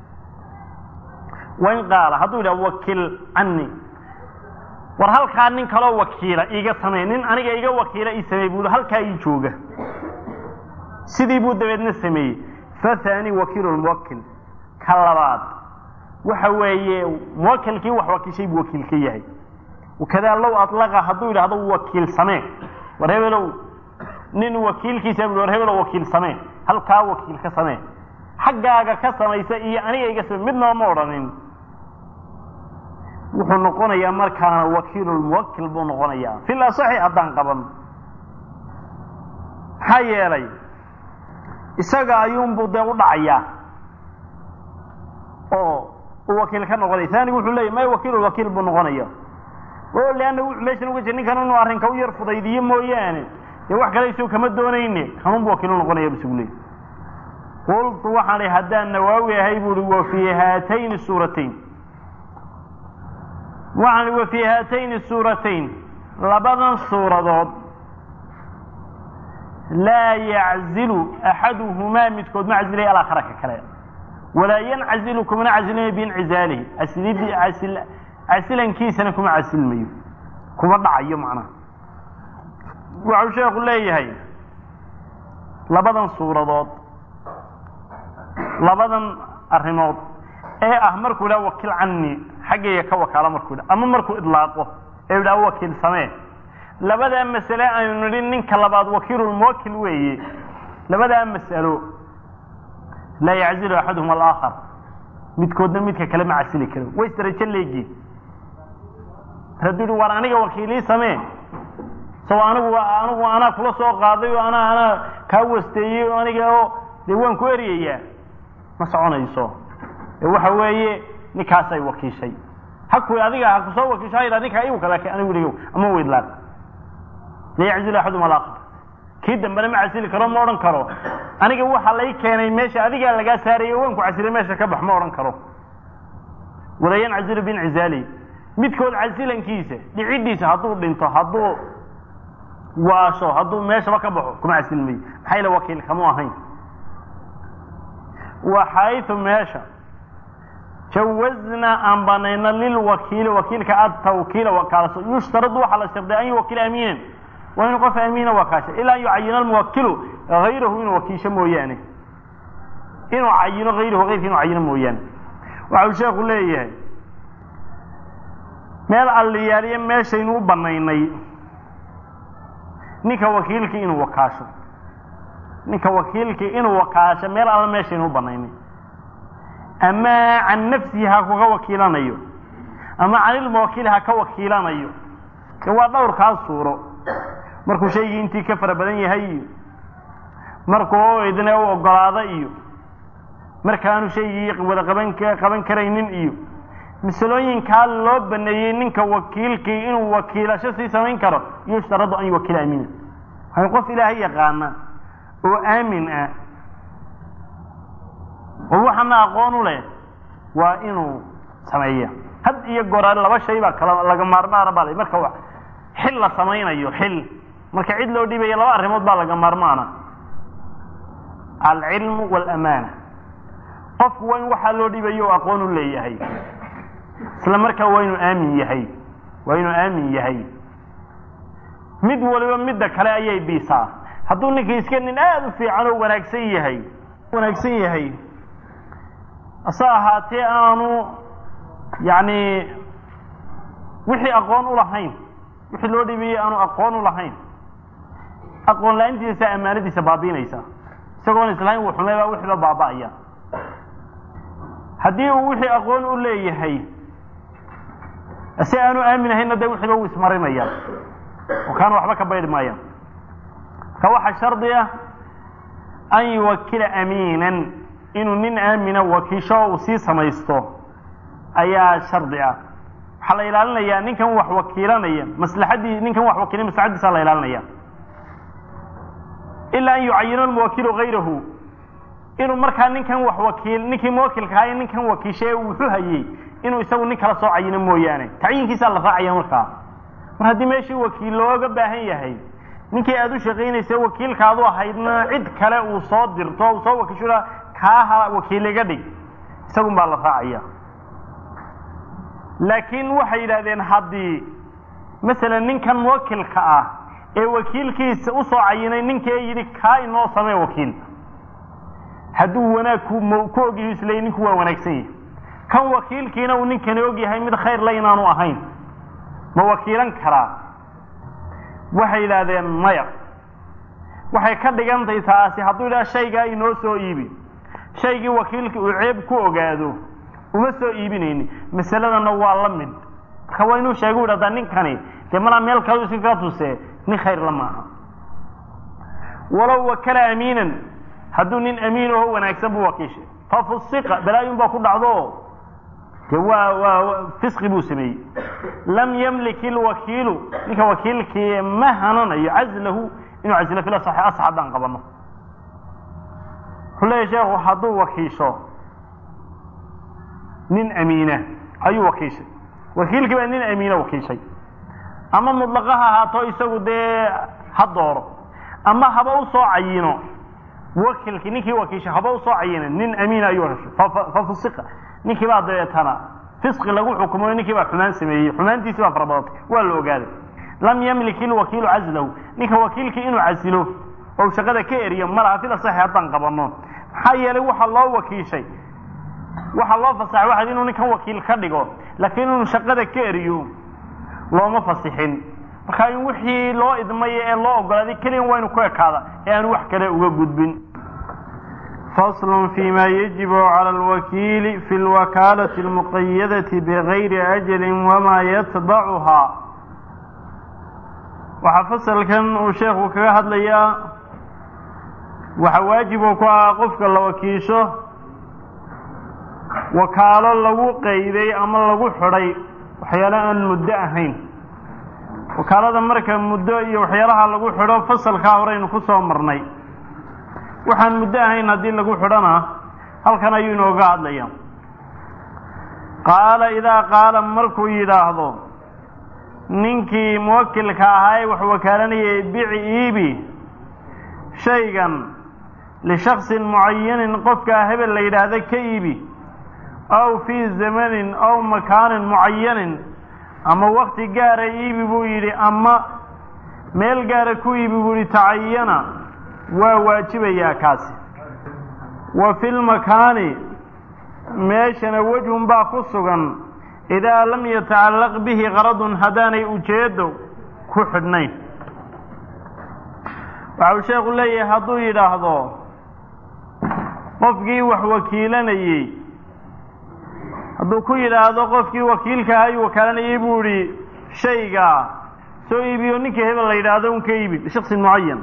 wain qaala hadduu yidhaha wakil cani war halkaa nin kaloo wakiila iiga samey nin aniga iga wakiila ii samey buu halkaa ii jooga sidii buu dabeedna sameeyey fathani wakiilu muwakil ka labaad waxa weeye muwakilkii wax wakiishay buu wakiil ka yahay wakadaa low alaqa hadduu yidhaahdo wakiil samee war hebelow nin wakiilkiisa bu war hebelow wakiil samee halkaa wakiil ka samee xaggaaga ka samaysa iyo aniga iga samey midnaba ma odhanin wuxuu noqonayaa markaana wakiilulmuwakil buu noqonayaa fil asaxi haddaan qaban maxaa yeelay isaga ayuunbuu dee u dhacayaa oo uu wakiil ka noqonaya taanigu wuxuu leeyay may wakiilulwakiil buu noqonaya o leanna meeshan uga jir ninkan inuu arrinka u yar fudaydiyo mooyaane dee wax kale isagu kama doonayne kanunbu wakiilu noqonaya bisugu leey qultu waxaan ihi haddaan nawaawi ahay buuhi wa fii haatayni suuratayn waxaan ihi wa fii haatayni suuratayn labadan suuradood laa yaczilu axaduhumaa midkood ma casilaya alaakhara ka kale walaa yancazilu kumana casilmayo biincizaalihi casilidii casil casilankiisana kuma casilmayo kuma dhacayo macnaha waxau sheekhu leeyahay labadan suuradood labadan arrimood ee ah markuu idhaha wakiil cani xaggayga ka wakaalo markuu idha ama markuu idlaaqo ee idhaha wakiil samee labadaa masale aynu nidhi ninka labaad wakiilulmuwakil weeye labadaa masalo laa yaczilu axaduhum alaakhar midkoodna midka kale ma casili karo way isdarajo leegiin hadduu yihi war aniga wakiilii samee sao anigu anigu anaa kula soo qaaday oo anaa anaa kaa wasteeyey oo aniga oo dee waan ku eryayaa ma soconayso ee waxa weeye ninkaasay wakiishay haku adiga ha kusoo wakiisho ha yidhah ninkaa igu kale anigu dhigo ama weydlaaq la yaczilu axadum alaakhar kii dambena ma casili karo ma odhan karo aniga waxa lay keenay meesha adigaa lagaa saarayay waan ku casilay meesha ka bax ma odhan karo walaa yancazilu biincizaali midkood casilankiisa dhicidiisa hadduu dhinto hadduu waasho hadduu meeshaba ka baxo kuma casilmayo maxaa yale wakiil kamu ahayn wa xaytu meesha jawazna aan banayno lilwakiili wakiilka atawkiila wakaalaso yushtaradu waxaa la sharday an yuwakila amiinan waa inuu qof amiina wakaasha ilaa an yucayina almuwakilu hayrahu inuu wakiisho mooyaane inuu cayino hayrahu hayrka inuu cayino mooyaane waxau sheekhu leeyahay meel alliyaaliye meeshaynu u banaynay ninka wakiilkii inuu wakaasho ninka wakiilkii inuu wakaasho meel alla meeshaynu u banaynay ama can nafsihi ha kuga wakiilanayo ama canilmuwakiil ha ka wakiilanayo waa dhowrkaa suuro markuu shaygii intii ka fara badan yahay iyo markuu idne u ogolaado iyo markaanu shaygii wada qaban qaban karaynin iyo masalooyinkaa loo baneeyey ninka wakiilkii inuu wakiilasho sii samayn karo yushtaradu an yuwakila amiina hay qof ilaahay yaqaana oo aamin ah oo waxana aqoon u leh waa inuu sameeya had iyo goraale laba shay baa kala laga maarmaana baa marka xil la samaynayo xil marka cid loo dhiibaya laba arrimood baa laga maarmaana alcilmu waalamaana qofku waa in waxaa loo dhiibayo oo aqoon u leeyahay isla markaa waa inuu aamin yahay waa inuu aamin yahay mid waliba midda kale ayay biisaa hadduu ninkii iska nin aada u fiican oo wanaagsan yahay wanaagsan yahay ase ahaatee aanu yacni wixii aqoon u lahayn wixii loo dhiibayey aanu aqoon u lahayn aqoon la-aantiisa ammaanadiisa baabiinaysa isagoon islahayn wuu xumay baa wixiiba baaba'aya haddii uu wixii aqoon u leeyahay si aanu aamin ahaynna dee wixiiba wuu ismarinaya oo kaana waxba ka baydhi maayaan marka waxaa shardi ah an yuwakila amiinan inuu nin aamina wakiisho uu sii samaysto ayaa shardi ah waxaa la ilaalinayaa ninkan wax wakiilanaya maslaxaddii ninkan wax wakiilay maslaxaddiisaa la ilaalinaya ilaa an yucayina almuwakilu hayrahu inuu markaa ninkan wax wakiil ninkii muwakilka ahaa ninkan wakiishae wuxuu hayey inuu isagu nin kala soo cayino mooyaane tacyiinkiisaa la raacaya markaa mar haddii meeshii wakiil looga baahan yahay ninkii aada u shaqaynaysa wakiilkaadu ahaydna cid kale uu soo dirto uu soo wakiisho kaaha wakiil iga dhig isagun baa la raacaya laakiin waxay yidhahdeen haddii masalan ninkan muwakilka ah ee wakiilkiisa usoo cayinay ninkii yidhi kaa inoo samee wakiil hadduu wanaag ku ku ogyahay isleey ninku waa wanaagsan yahay kan wakiilkiina uu ninkani ogyahay mid khayr la inaanu ahayn ma wakiilan karaa waxay yidhaahdeen maya waxay ka dhigantahay taasi hadduu yidhaha shaygaa inoo soo iibi shaygii wakiilka uu ceeb ku ogaado uma soo iibinayni masaladana waa la mid marka waa inuu sheega u yidhahdaa ninkani dee malaa meel kale iska ka tuse nin khayr la maaha walow wakala amiinan hadduu nin amiin aho wanaagsan buu wakiishay fafusiqa balaayun baa ku dhacdo de waa waa fisqi buu sameeyey lam yamlik ilwakiilu ninka wakiilkii ma hananayo cazlahu inuu casilo fil asaxi asax haddaan qabano wuxuu leeyahy sheekhu hadduu wakiisho nin amiina ayuu wakiishay wakiilkii baa nin amiina wakiishay ama mudlaqa ha ahaato isagu dee ha dooro ama haba usoo cayino muwakilkii ninkii wakiishay haba usoo cayina nin amiina ayuu heshay fafusiqa ninkii baa dabeetana fisqi lagu xukumayo ninkii baa xumaan sameeyey xumaantiisii baa farabadatay waa la ogaaday lam yamlik ilwakiilu cazlahu ninka wakiilkii inuu casilo oo shaqada ka eriyo malaha fil asaxi haddaan qabano maxaa yeelay waxaa loo wakiishay waxaa loo fasaxay waxaad inuu ninkan wakiil ka dhigo laakiin inuu shaqada ka eriyo looma fasixin marka in wixii loo idmaya ee loo ogolaaday keliyan waa inu ku ekaada ee aanu wax kale uga gudbin fasl fima yajibu calى اlwakiili fi اlwakaalati اlmuqayadati bgayri ajali wama yatbacuhaa waxaa fasalkan uu sheekhu kaga hadlayaa waxa waajibu ku ah qofka la wakiisho wakaalo lagu qayday ama lagu xidhay waxyaalo aan muddo ahayn wakaalada marka muddo iyo waxyaalaha lagu xidho fasalkaa horeynu ku soo marnay waxaan muddo ahayn haddii lagu xidhona halkan ayuu inooga hadlaya qaala idaa qaala markuu yidhaahdo ninkii muwakilka ahaa ee wax wakaalanayay bici iibi shaygan lishaksin mucayanin qofkaa hebel la yidhaahda ka iibi aw fii zamanin aw makaanin mucayanin ama wakti gaara iibi buu yidhi ama meel gaara ku iibi buu yidhi tacayana waa waajibayaa kaasi wa fi lmakaani meeshana wejhun baa ku sugan idaa lam yatacallaq bihi qaradun haddaanay ujeeddo ku xidhnayn waxa uu sheekhu leeyahay hadduu yidhaahdo qofkii wax wakiilanayey hadduu ku yidhaahdo qofkii wakiilka ahaa uu wakaalanayey buu idhi shaygaa soo iibiyo ninkii hebel la yidhaahdo un ka iibi lishaksin mucayan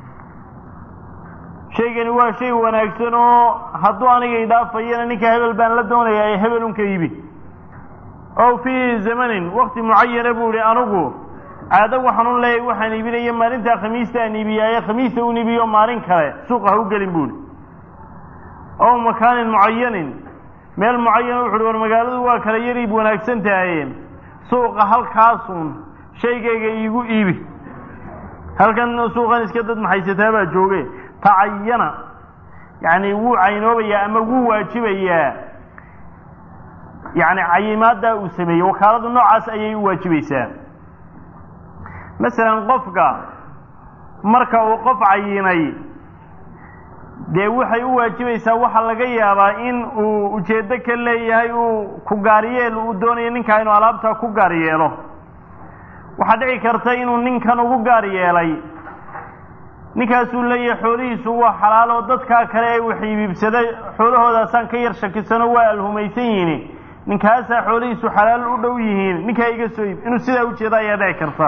shaygani waa shay wanaagsan oo hadduu aniga idhaafayana ninka hebel baan la doonayaa ee hebel un ka iibi ow fii zamanin wakti mucayana buu ihi anigu caado waxaan u leeyahay waxaan iibinaya maalintaa khamiista aan iibiyaaye khamiista un iibiyo maalin kale suuqa ha u gelin buu ihi ow makaanin mucayanin meel mucayana wuxu uhi war magaaladu waa kala yar iib wanaagsan tahaye suuqa halkaasun shaygayga iigu iibi halkan suuqan iska dad maxaysataa baa jooge tacayana yacni wuu caynoobayaa ama wuu waajibayaa yacni cayimaaddaa uu sameeyey wakaaladu noocaas ayay u waajibaysaa masalan qofka marka uu qof cayinay dee waxay u waajibaysaa waxaa laga yaabaa in uu ujeeddo ka leeyahay uu ku gaaryeel uu doonayo ninkaa inuu alaabtaa ku gaar yeelo waxaa dhici karta inuu ninkan ugu gaar yeelay ninkaasuu leeyahay xoolihiisu waa xalaal oo dadkaa kale ee wax iibibsada xoolahoodaasaan ka yar shakisano waa alhumaysan yihiin ninkaasaa xoolihiisu xalaal u dhow yihiin ninkaa iga soo iib inuu sidaa ujeeda ayaa dhici karta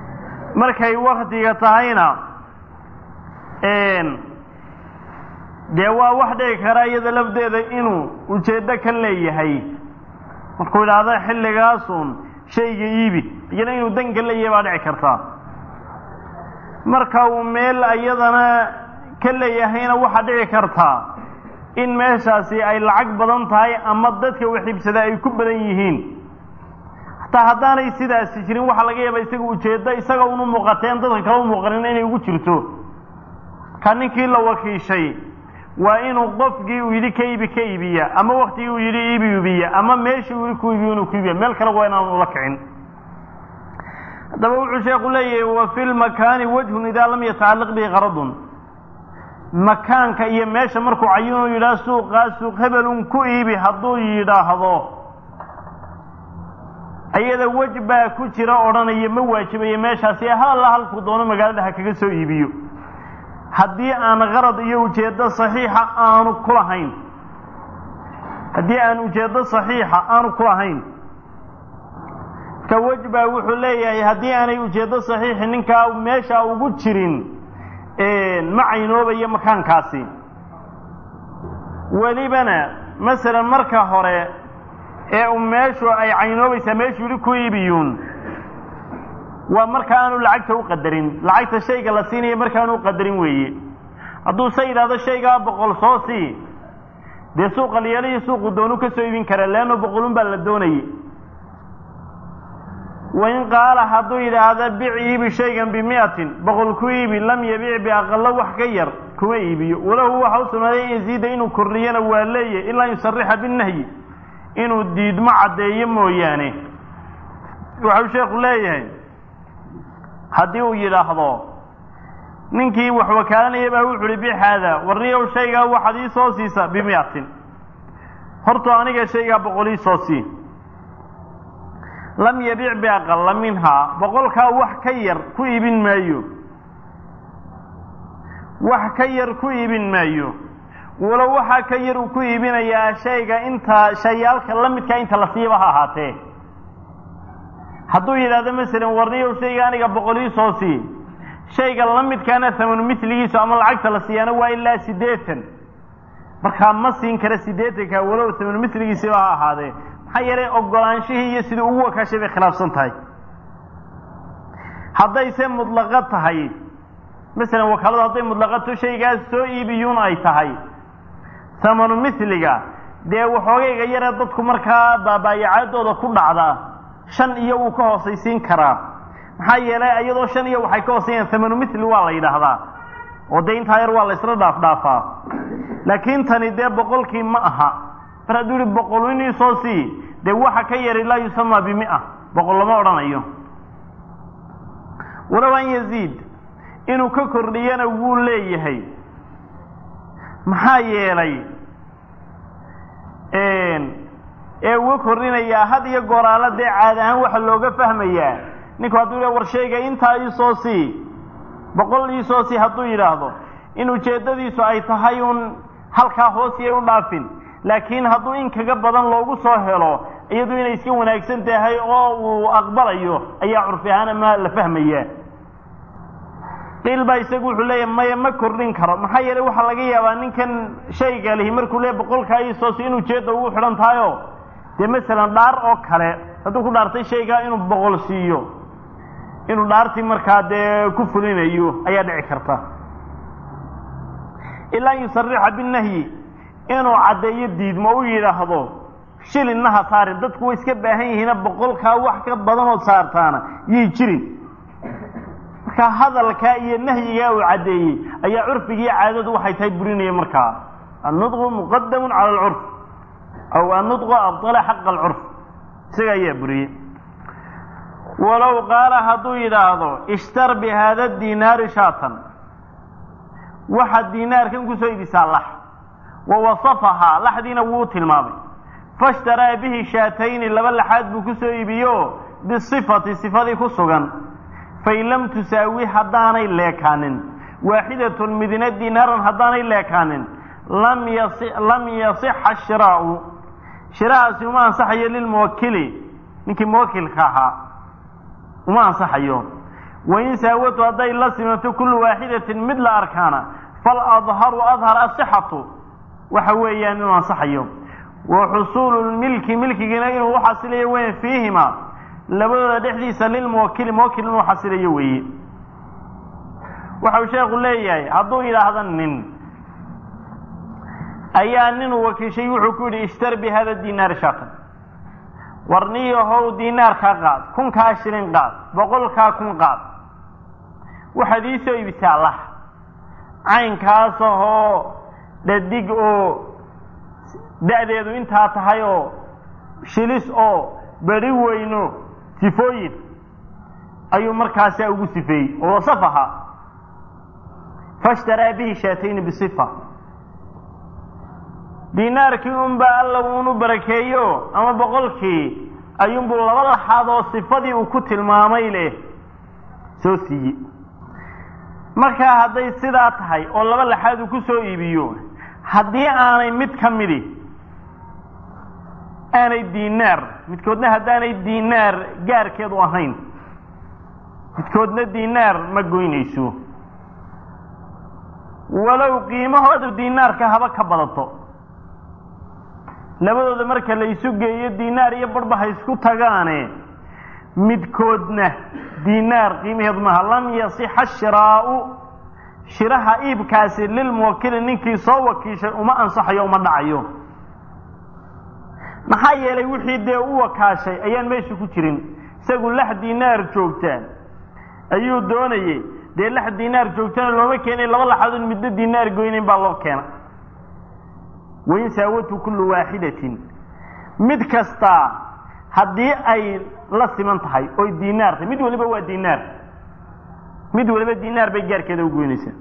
markay waktiga tahayna dee waa wax dhici kara iyada lafdeeda inuu ujeeddo ka leeyahay markuu idhaahdo xilligaasun shayga iibi iyana inuu dan ka leeyahay baa dhici kartaa marka uu meel iyadana ka leeyahayna waxaa dhici kartaa in meeshaasi ay lacag badan tahay ama dadka wax iibsada ay ku badan yihiin hataa haddaanay sidaasi jirin waxaa laga yaaba isaga ujeeddo isaga unu muuqateen dadka kala u muuqanin inay ugu jirto ka ninkii la wakiishay waa inuu qofkii uu yidhi ka iibi ka iibiya ama waktigii uu yidhi iibi iibiya ama meeshii uu yidhi ku iibiyo inuu ku iibiya meel kale waa inaan ula kicin haddaba wuxuu sheeku leeyahay wa fi lmakaani wajhun idaa lam yatacalliq bihi qaradun makaanka iyo meesha markuu cayinuu yidhaah suuqaa suuq hebelun ku iibi hadduu yidhaahdo ayada wej baa ku jira odhanaya ma waajibayo meeshaasi hal alla halkuu doono magaalada ha kaga soo iibiyo haddii aan qarad iyo ujeeddo saxiixa aanu ku lahayn haddii aan ujeeddo saxiixa aanu ku lahayn ka wej baa wuxuu leeyahay haddii aanay ujeeddo saxiixi ninkaa meesha ugu jirin ma caynoobayo makaankaasi welibana masalan marka hore ee u meeshu ay caynoobaysaa meeshuu yidhi ku iibiyuun waa marka aanu lacagta u qadarin lacagta shayga la siinaya markaanu u qadarin weeye hadduu se yidhahdo shaygaa boqol soo sii dee suuqa liyaalihi suuqu doonu ka soo iibin kara leanno boqolun baa la doonayay wain qaala hadduu yidhaahda bic iibi shaygan bimiatin boqol ku iibi lam yabic biaqalo wax ka yar kuma iibiyo walahu waxa u sugnaaday in yaziida inuu kordhiyana waa leeyahy ilaa yusarixa binahyi inuu diidmo caddeeyo mooyaane waxau sheekhu leeyahay haddii uu yidhaahdo ninkii wax wakaalanaya baa wuxu uhi bic haada warniyow shaygaa waxaad ii soo siisa bimiatin horto aniga shaygaa boqol ii soo sii lam yabic biaqala minhaa boqolkaa wax ka yar ku iibin maayo wax ka yar ku iibin maayo walow waxaa ka yar uu ku iibinayaa shayga intaa shayaalka la midkaa inta la siiba ha ahaatee hadduu yidhaahdo masalan warniyow shayga aniga boqol ii soo sii shayga la midkaana thamanu miligiisu ama lacagta la siiyaana waa ilaa siddeetan markaa ma siin kara siddeetanka walow thamanu miligiisiba ha ahaadee maxaa yeelay ogolaanshihii iyo sidii ugu wakaashay bay khilaafsan tahay haddayse mudlaqo tahay masalan wakaaladu hadday mudlaqato shaygaas soo iibiyuun ay tahay thamanu miliga dee waxoogayga yaree dadku markaa baabaayacaadooda ku dhacda shan iyo wuu ka hoosaysiin karaa maxaa yeelay iyadoo shan iyo waxay ka hoosayaan thamanu mili waa la yidhaahdaa oo dee intaa yar waa la isla dhaaf dhaafaa laakiin tani dee boqolkii ma aha mar hadduu yihi boqol inii soo sii dee waxa ka yari laa yusamaa bimia boqol lama odhanayo walow an yaziid inuu ka kordhiyana wuu leeyahay maxaa yeelay ee uga kordhinayaa had iyo gooraala dee caad ahaan waxa looga fahmayaa ninku hadduu yidhah war shayga intaa iisoo sii boqol iisoo sii hadduu yidhaahdo in ujeeddadiisu ay tahay uun halkaa hoosiyay u dhaafin laakiin hadduu in kaga badan loogu soo helo iyadu inay iska wanaagsan tahay oo uu aqbalayo ayaa curfi ahaan ama la fahmaya qiil baa isagu wuxuu leeyahay maya ma kordhin karo maxaa yeelay waxaa laga yaabaa ninkan shayga lihi markuu leeya boqolkaa iisoosi in ujeedda ugu xidhan tahayo dee masalan dhaar oo kale hadduu ku dhaartay shaygaa inuu boqol siiyo inuu dhaartii markaa dee ku fulinayo ayaa dhici karta ilaa an yusarixa binahyi inuu caddeeyo diidmo u yidhaahdo shilinna ha saarin dadku way iska baahan yihiina boqolkaa wax ka badanood saartaana yay jirin markaa hadalkaa iyo nahyigaa uu caddeeyey ayaa curfigii caadadu waxay tahay burinaya markaa annudqu muqadamun cala alcurf aw annudqu abdala xaqa alcurf isaga ayaa buriyey walow qaala hadduu yidhaahdo ishtar bi haada dinaari shaatan waxaad diinaarkan kusoo idisaa lax wa wasafahaa laxdiina wuu tilmaamay fashtaraa bihi shaatayni laba laxaad buu ku soo iibiyo bisifati sifadii ku sugan fain lam tusaawi haddaanay leekaanin waaxidatun midina dinaaran haddaanay leekaanin lam yasixa shiraau shiraahaasi uma ansaxayo lilmuwakili ninkii muwakilka ahaa uma ansaxayo wain saawatu hadday la simanto kullu waaxidatin mid la arkaana faladharu adhar asixatu waxa weeyaan inuu ansaxayo wa xusuulu lmilki milkigiina inuu uxasilayo weyn fiihima labadooda dhexdiisa lilmuwakili muwakil inuu xasilayo weeye waxau sheekhu leeyahay hadduu yidhaahda nin ayaa ninuu wakiishay wuxuu ku yidhi ishtar bi hada dinaari shaatan warniyahow dinaarkaa qaad kunkaa shilin qaad boqolkaa kun qaad waxaad ii soo iibisaa lah caynkaas ahoo dhadig oo da-deedu intaa tahay oo shilis oo beri weyno sifooyin ayuu markaasaa ugu sifeeyey oo wasaf ahaa fashtaraa bihi shaatayni bisifa dinaarkii unbaa alla uunu barakeeyo ama boqolkii ayuunbuu laba laxaad oo sifadii uu ku tilmaamay leh soo siiyey markaa hadday sidaa tahay oo laba laxaad uu ku soo iibiyo haddii aanay mid ka midi aanay dinaar midkoodna haddaanay dinaar gaarkeedu ahayn midkoodna dinaar ma goynayso walow qiimahoodu dinaarka haba ka badato labadooda marka la isu geeyo dinaar iyo barhba ha isku tagaane midkoodna dinaar qiimaheedu maaha lam yasixa shiraau shiraha iibkaasi lilmuwakili ninkii soo wakiishay uma ansaxayo uma dhacayo maxaa yeelay wixii dee u wakaashay ayaan meesha ku jirin isagu lax dinaar joogta ayuu doonayey dee lax dinaar joogtana looma keenay laba laxadood middo dinaar goynayn baa loo keena wain saawatu kullu waaxidatin mid kastaa haddii ay la siman tahay oy dinaar tahay mid waliba waa dinaar mid waliba dinaar bay gaarkeeda u goynaysaa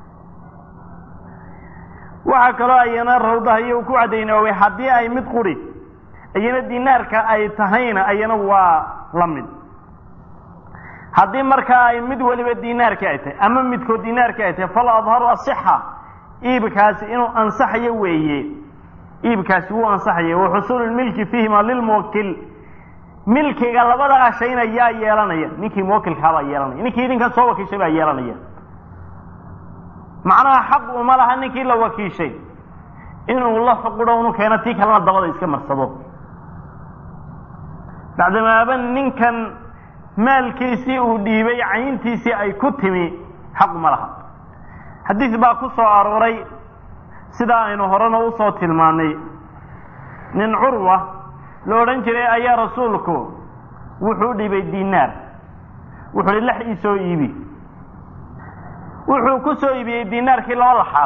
waxaa kaloo ayana rawdaha iyo ku cadaynoobay haddii ay mid quri ayana dinaarka ay tahayna ayana waa la mid haddii markaa ay mid waliba dinaarka ay tahay ama midkood dinaarka ay tahay fal adharu asixa iibkaasi inuu ansaxayo weeye iibkaasi wuu ansaxaya wa xusuulu lmilki fiihima lilmuwakil milkiga labadaa shayna yaa yeelanaya ninkii muwakilkaabaa yeelanaya ninkii idinkan soo wakiishay baa yeelanaya macnaha xaq uma laha ninkii la wakiishay inuu la xuqudho unu keeno tii kalena dabada iska marsado bacdamaaba ninkan maalkiisii uu dhiibay cayntiisii ay ku timi xaq uma laha xadiis baa ku soo arooray sidaa aynu horena usoo tilmaanay nin curwa la odhan jiray ayaa rasuulku wuxuu dhibay dinaar wuxuu hi lex ii soo iibi wuxuu ku soo iibiyey dinaarkii laba laxaad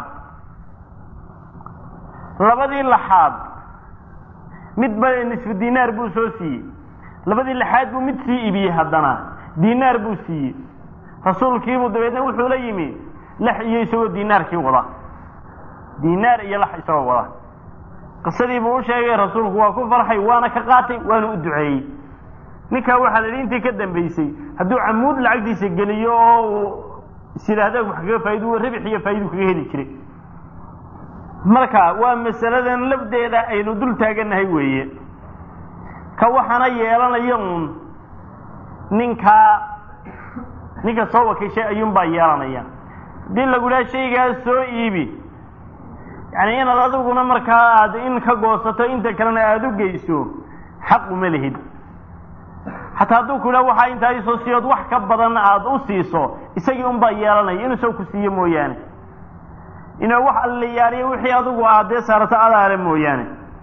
labadii laxaad midba nisfu dinaar buu soo siiyey labadii laxaad buu mid sii iibiyey haddana dinaar buu siiyey rasuulkiibuu dabeedna wuxuu la yimi lex iyo isagoo dinaarkii wada dinaar iyo lex isagoo wada qisadii buu u sheegay rasuulku waa ku farxay waana ka qaatay waana u duceeyey ninkaa waxaa la yidhi intii ka dambaysay hadduu camuud lacagtiisa geliyo oo uu isyidhaahda wax kaga faa'idu ribix iyo faa'idu kaga heli jiray marka waa masaladan lafdeeda aynu dul taagannahay weeye ka waxaana yeelanaya uun ninkaa ninka soo wakiishay ayuunbaa yeelanaya haddii lagu dhaha shaygaas soo iibi yani inaad adiguna markaa aada in ka goosato inta kalena aada u geyso xaq uma lihid xataa hadduu ku dhaha waxaa intaa isoo siiyood wax ka badan aada u siiso isagii unbaa yeelanaya inuu soo ku siiyo mooyaane inuu wax allayaaliyo wixii adigu aad dee saarato adaale mooyaane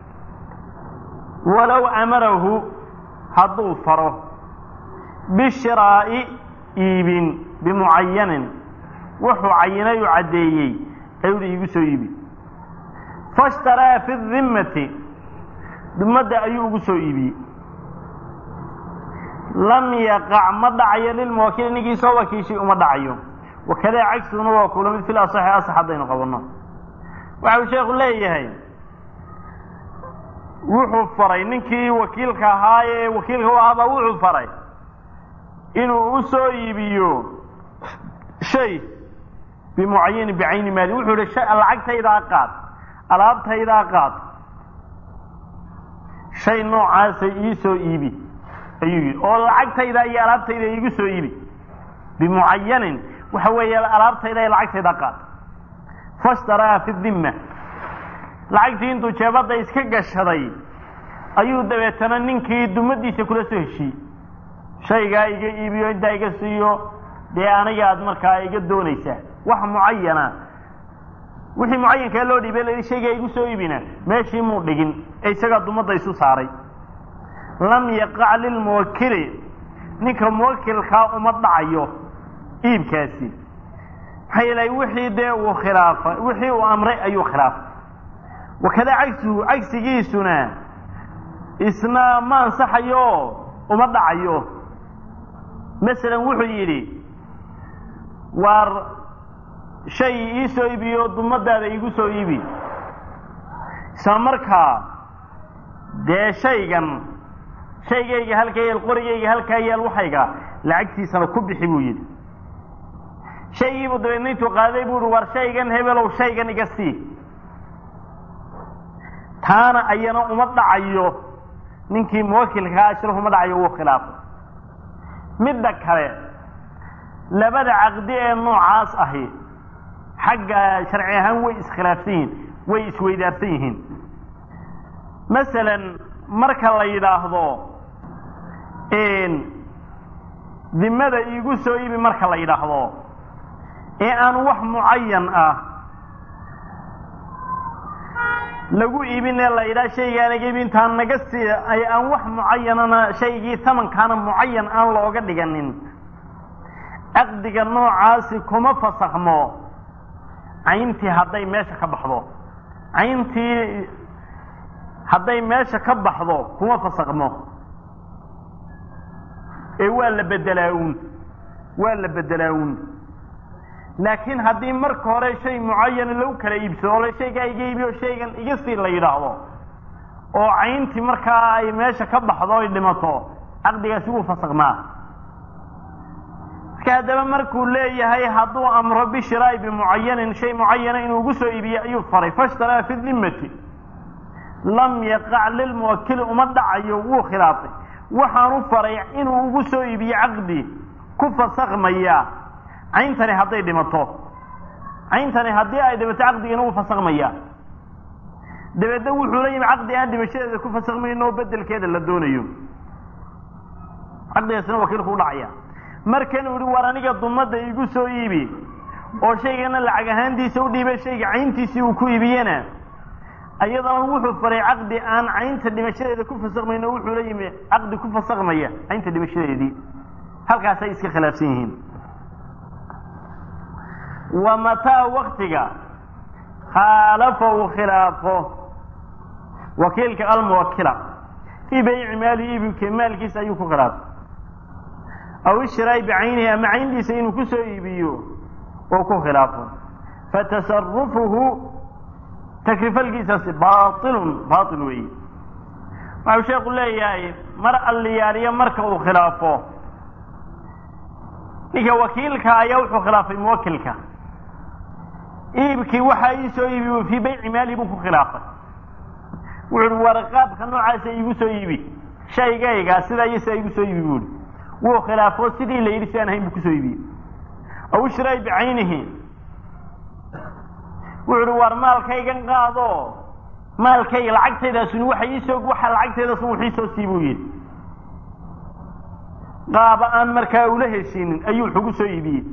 walow amarahu hadduu faro bishiraa'i iibin bimucayanin wuxuu cayinay u caddeeyey ayuuhi iigu soo iibi fashtaraa fi dimmati dimadda ayuu ugu soo iibiyey lam yaqac ma dhacayo lilmuwakili ninkii soo wakiishay uma dhacayo wakadaa cagsuna waa kula mid fil asaxi asax haddaynu qabanno waxa uu sheekhu leeyahay wuxuu faray ninkii wakiilka ahaa ee wakiilka u ahaabaa wuxuu faray inuu u soo iibiyo shay bimucayani bicayni maali wuxuu ihi lacagtaydaa qaad alaabtaydaa qaad shay noocaasa ii soo iibi ayuu yidhi oo lacagtayda iyo alaabtayda iigu soo iibi bimucayanin waxa weeye alaabtayda iyo lacagtayda qaad fashtaraa fi dimma lacagtii intuu jeebadda iska gashaday ayuu dabeetana ninkii dumadiisa kula soo heshiiyey shaygaa iga iibiyo intaa iga siiyo dee aniga aad markaa iga doonaysaa wax mucayana wixii mucayankaa loo dhiibay la shaygaa igu soo iibina meeshii muu dhigin ee isagaa dumadda isu saaray lam yaqac lilmuwakili ninka muwakilkaa uma dhacayo iibkaasi maxaa yeelay wixii dee uu khilaafa wixii uu amray ayuu khilaafay wakadaa cagsigu cagsigiisuna isna ma ansaxayo uma dhacayo masalan wuxuu yidhi waar shay ii soo iibiyo dumadaada iigu soo iibi isla markaa dee shaygan shaygayga halkaa yaal qorigayga halkaa yaal waxayga lacagtiisana ku bixi buu yidhi shaygiibuu dabeedna intuu qaaday buu ihi war shaygan hebelow shaygan iga sii taana ayana uma dhacayo ninkii muwakilkaa ashraf uma dhacayo wuu khilaafay midda kale labada caqdi ee noocaas ahi xagga sharci ahaan way iskhilaafsan yihiin way isweydaarsan yihiin masalan marka la yidhaahdo dimada iigu soo iibi marka la yidhaahdo ee aan wax mucayan ah lagu iibinee la yidhaha shaygaanaga iibi intaan naga sii ay aan wax mucayanana shaygii tamankaana mucayan aan looga dhiganin caqdiga noocaasi kuma fasakhmo cayntii hadday meesha ka baxdo cayntii hadday meesha ka baxdo kuma fasakhmo ee waa la bedelaa uun waa la bedelaa uun laakiin haddii marka hore shay mucayana lagu kala iibsado oo shaygaa iga iibiyo shaygan iga sii la yidhaahdo oo cayntii markaa ay meesha ka baxdo ay dhimato caqdigaasi wuu fasakhmaa marka haddaba markuu leeyahay hadduu amro bishiraa'i bimucayanin shay mucayana inuu ugu soo iibiye ayuu faray fashtaraa fi dimmati lam yaqac lilmuwakili uma dhacayo wuu khilaafay waxaanu faray inuu ugu soo iibiye caqdi ku fasakhmaya cayntani hadday dhimato cayntani haddii ay dhimato caqdigana wuu fasakhmaya dabeedna wuxuu la yimi caqdi aan dhimashadeeda ku fasakhmayno oo bedelkeeda la doonayo caqdigaasina wakiilku u dhacaya markan uu ihi war aniga dumadda igu soo iibi oo shaygana lacag ahaantiisa u dhiibay shayga cayntiisii uu ku iibiyena iyadana wuxuu faray caqdi aan caynta dhimashadeeda ku fasakhmayno wuxuu la yimi caqdi ku fasakhmaya caynta dhimashadeedii halkaasay iska khilaafsan yihiin wa mataa waktiga khaalafa uu khilaafo wakiilka almuwakila fii bayci maali iibinka maalkiisa ayuu ku khilaafay aw ishiraai bicaynihi ama cayntiisa inuu ku soo iibiyo oo ku khilaafo fatasarufuhu takrifalkiisaasi baailun baail weeye waxau sheeku leeyahay mar alliyaaliyo marka uu khilaafo ninka wakiilka ayaa wuxuu khilaafay muwakilka iibkii waxaa ii soo iibi fii bayci maali buu ku khilaafay wuxu uhi war qaabka noocaasa iigu soo iibi shaygayga sidaa iyo sidaa igu soo iibi buuhi wuu khilaafo sidii la yidhi si aan ahayn buu kusoo iibiyey aw ishraay bicaynihi wuxu uhi war maalkaygan qaado maalkayga lacagtaydaasuni waxa iisoo waxa lacagtaydaasun wax iisoo sii buu yidhi qaaba aan markaa ula heshiinin ayuu wax ugu soo iibiyey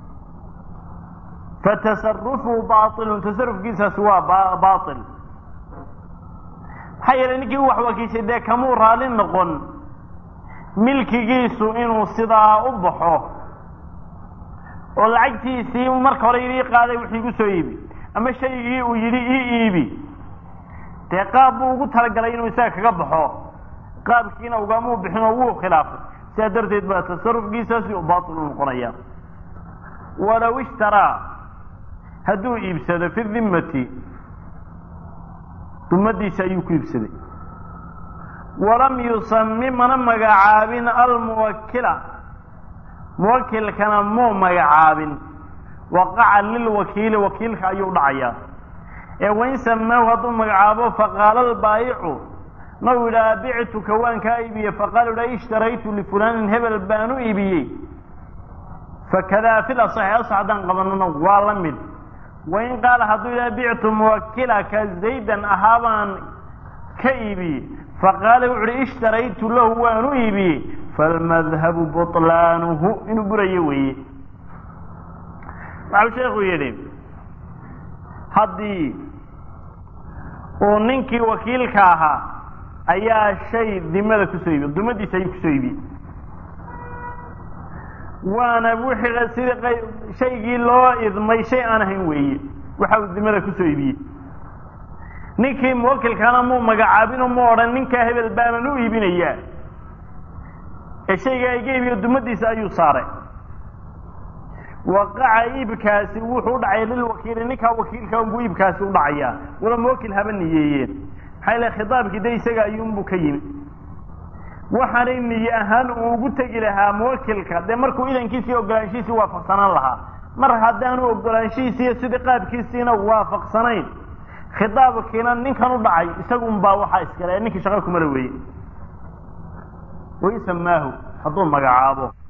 fatasarufuhu baailun tasarufkiisaasi waa baail maxaa yeelay ninkii u wax wakiishay dee kamuu raali noqon milkigiisu inuu sidaa u baxo oo lacagtiisii marka hore yidhi ii qaaday wux igu soo iibi ama shaygii uu yidhi ii iibi dee qaab buu ugu talagalay inuu isaga kaga baxo qaabkiina ugamuu bixin oo wuu khilaafay sidaa darteed baa tasarufkiisaasi u baatil u noqonaya walow ishtaraa hadduu iibsado fi dimmati dumadiisa ayuu ku iibsaday walam yusami mana magacaabin almuwakila muwakilkana muu magacaabin waqaca lilwakiili wakiilka ayuu dhacayaa ee wain samaahu hadduu magacaabo faqaala albaayicu nau yidhaha bictuka waan kaa iibiyey faqaala yidhaha ishtaraytu lifulanin hebel baan u iibiyey fakadaa fil asaxi asax haddaan qabanana waa la mid wain qaala hadduu yidhaha bictu muwakilaka zaydan ahaabaan ka iibiyey faqaala wuxu uhi ishtaraytu lahu waan u iibiyey falmadhabu buطlaanuhu inuu burayo weeye waxau sheekhu yidhi haddii uu ninkii wakiilka ahaa ayaa shay dimada kusoo iibiye dumadiisa ayuu kusoo iibiyey waana wixii sidii shaygii loo idmay shay aan ahayn weeye waxa uu dimada kusoo iibiyey ninkii muwakilkana muu magacaabinoo mu odhan ninkaa hebel baanan u iibinayaa ee shaygaa iga iibiyo dumadiisa ayuu saaray waqaca iibkaasi wuxuu u dhacay lilwakiili ninkaa wakiilka unbuu iibkaasi u dhacayaa wala muwakil haba niyeeyeen maxaa ilahay khitaabkii de isaga ayuunbuu ka yimi waxaanay niye ahaan uu ugu tegi lahaa muwakilka dee markuu idankiisii ogolaanshihiisii waafaqsanaan lahaa mar haddaanu ogolaanshihiisiiyo sidii qaabkiisiina waafaqsanayn khitaabkiina ninkan u dhacay isagunbaa waxaa iskale ninkii shaqa kumala weeye waisamaahu hadduu magacaabo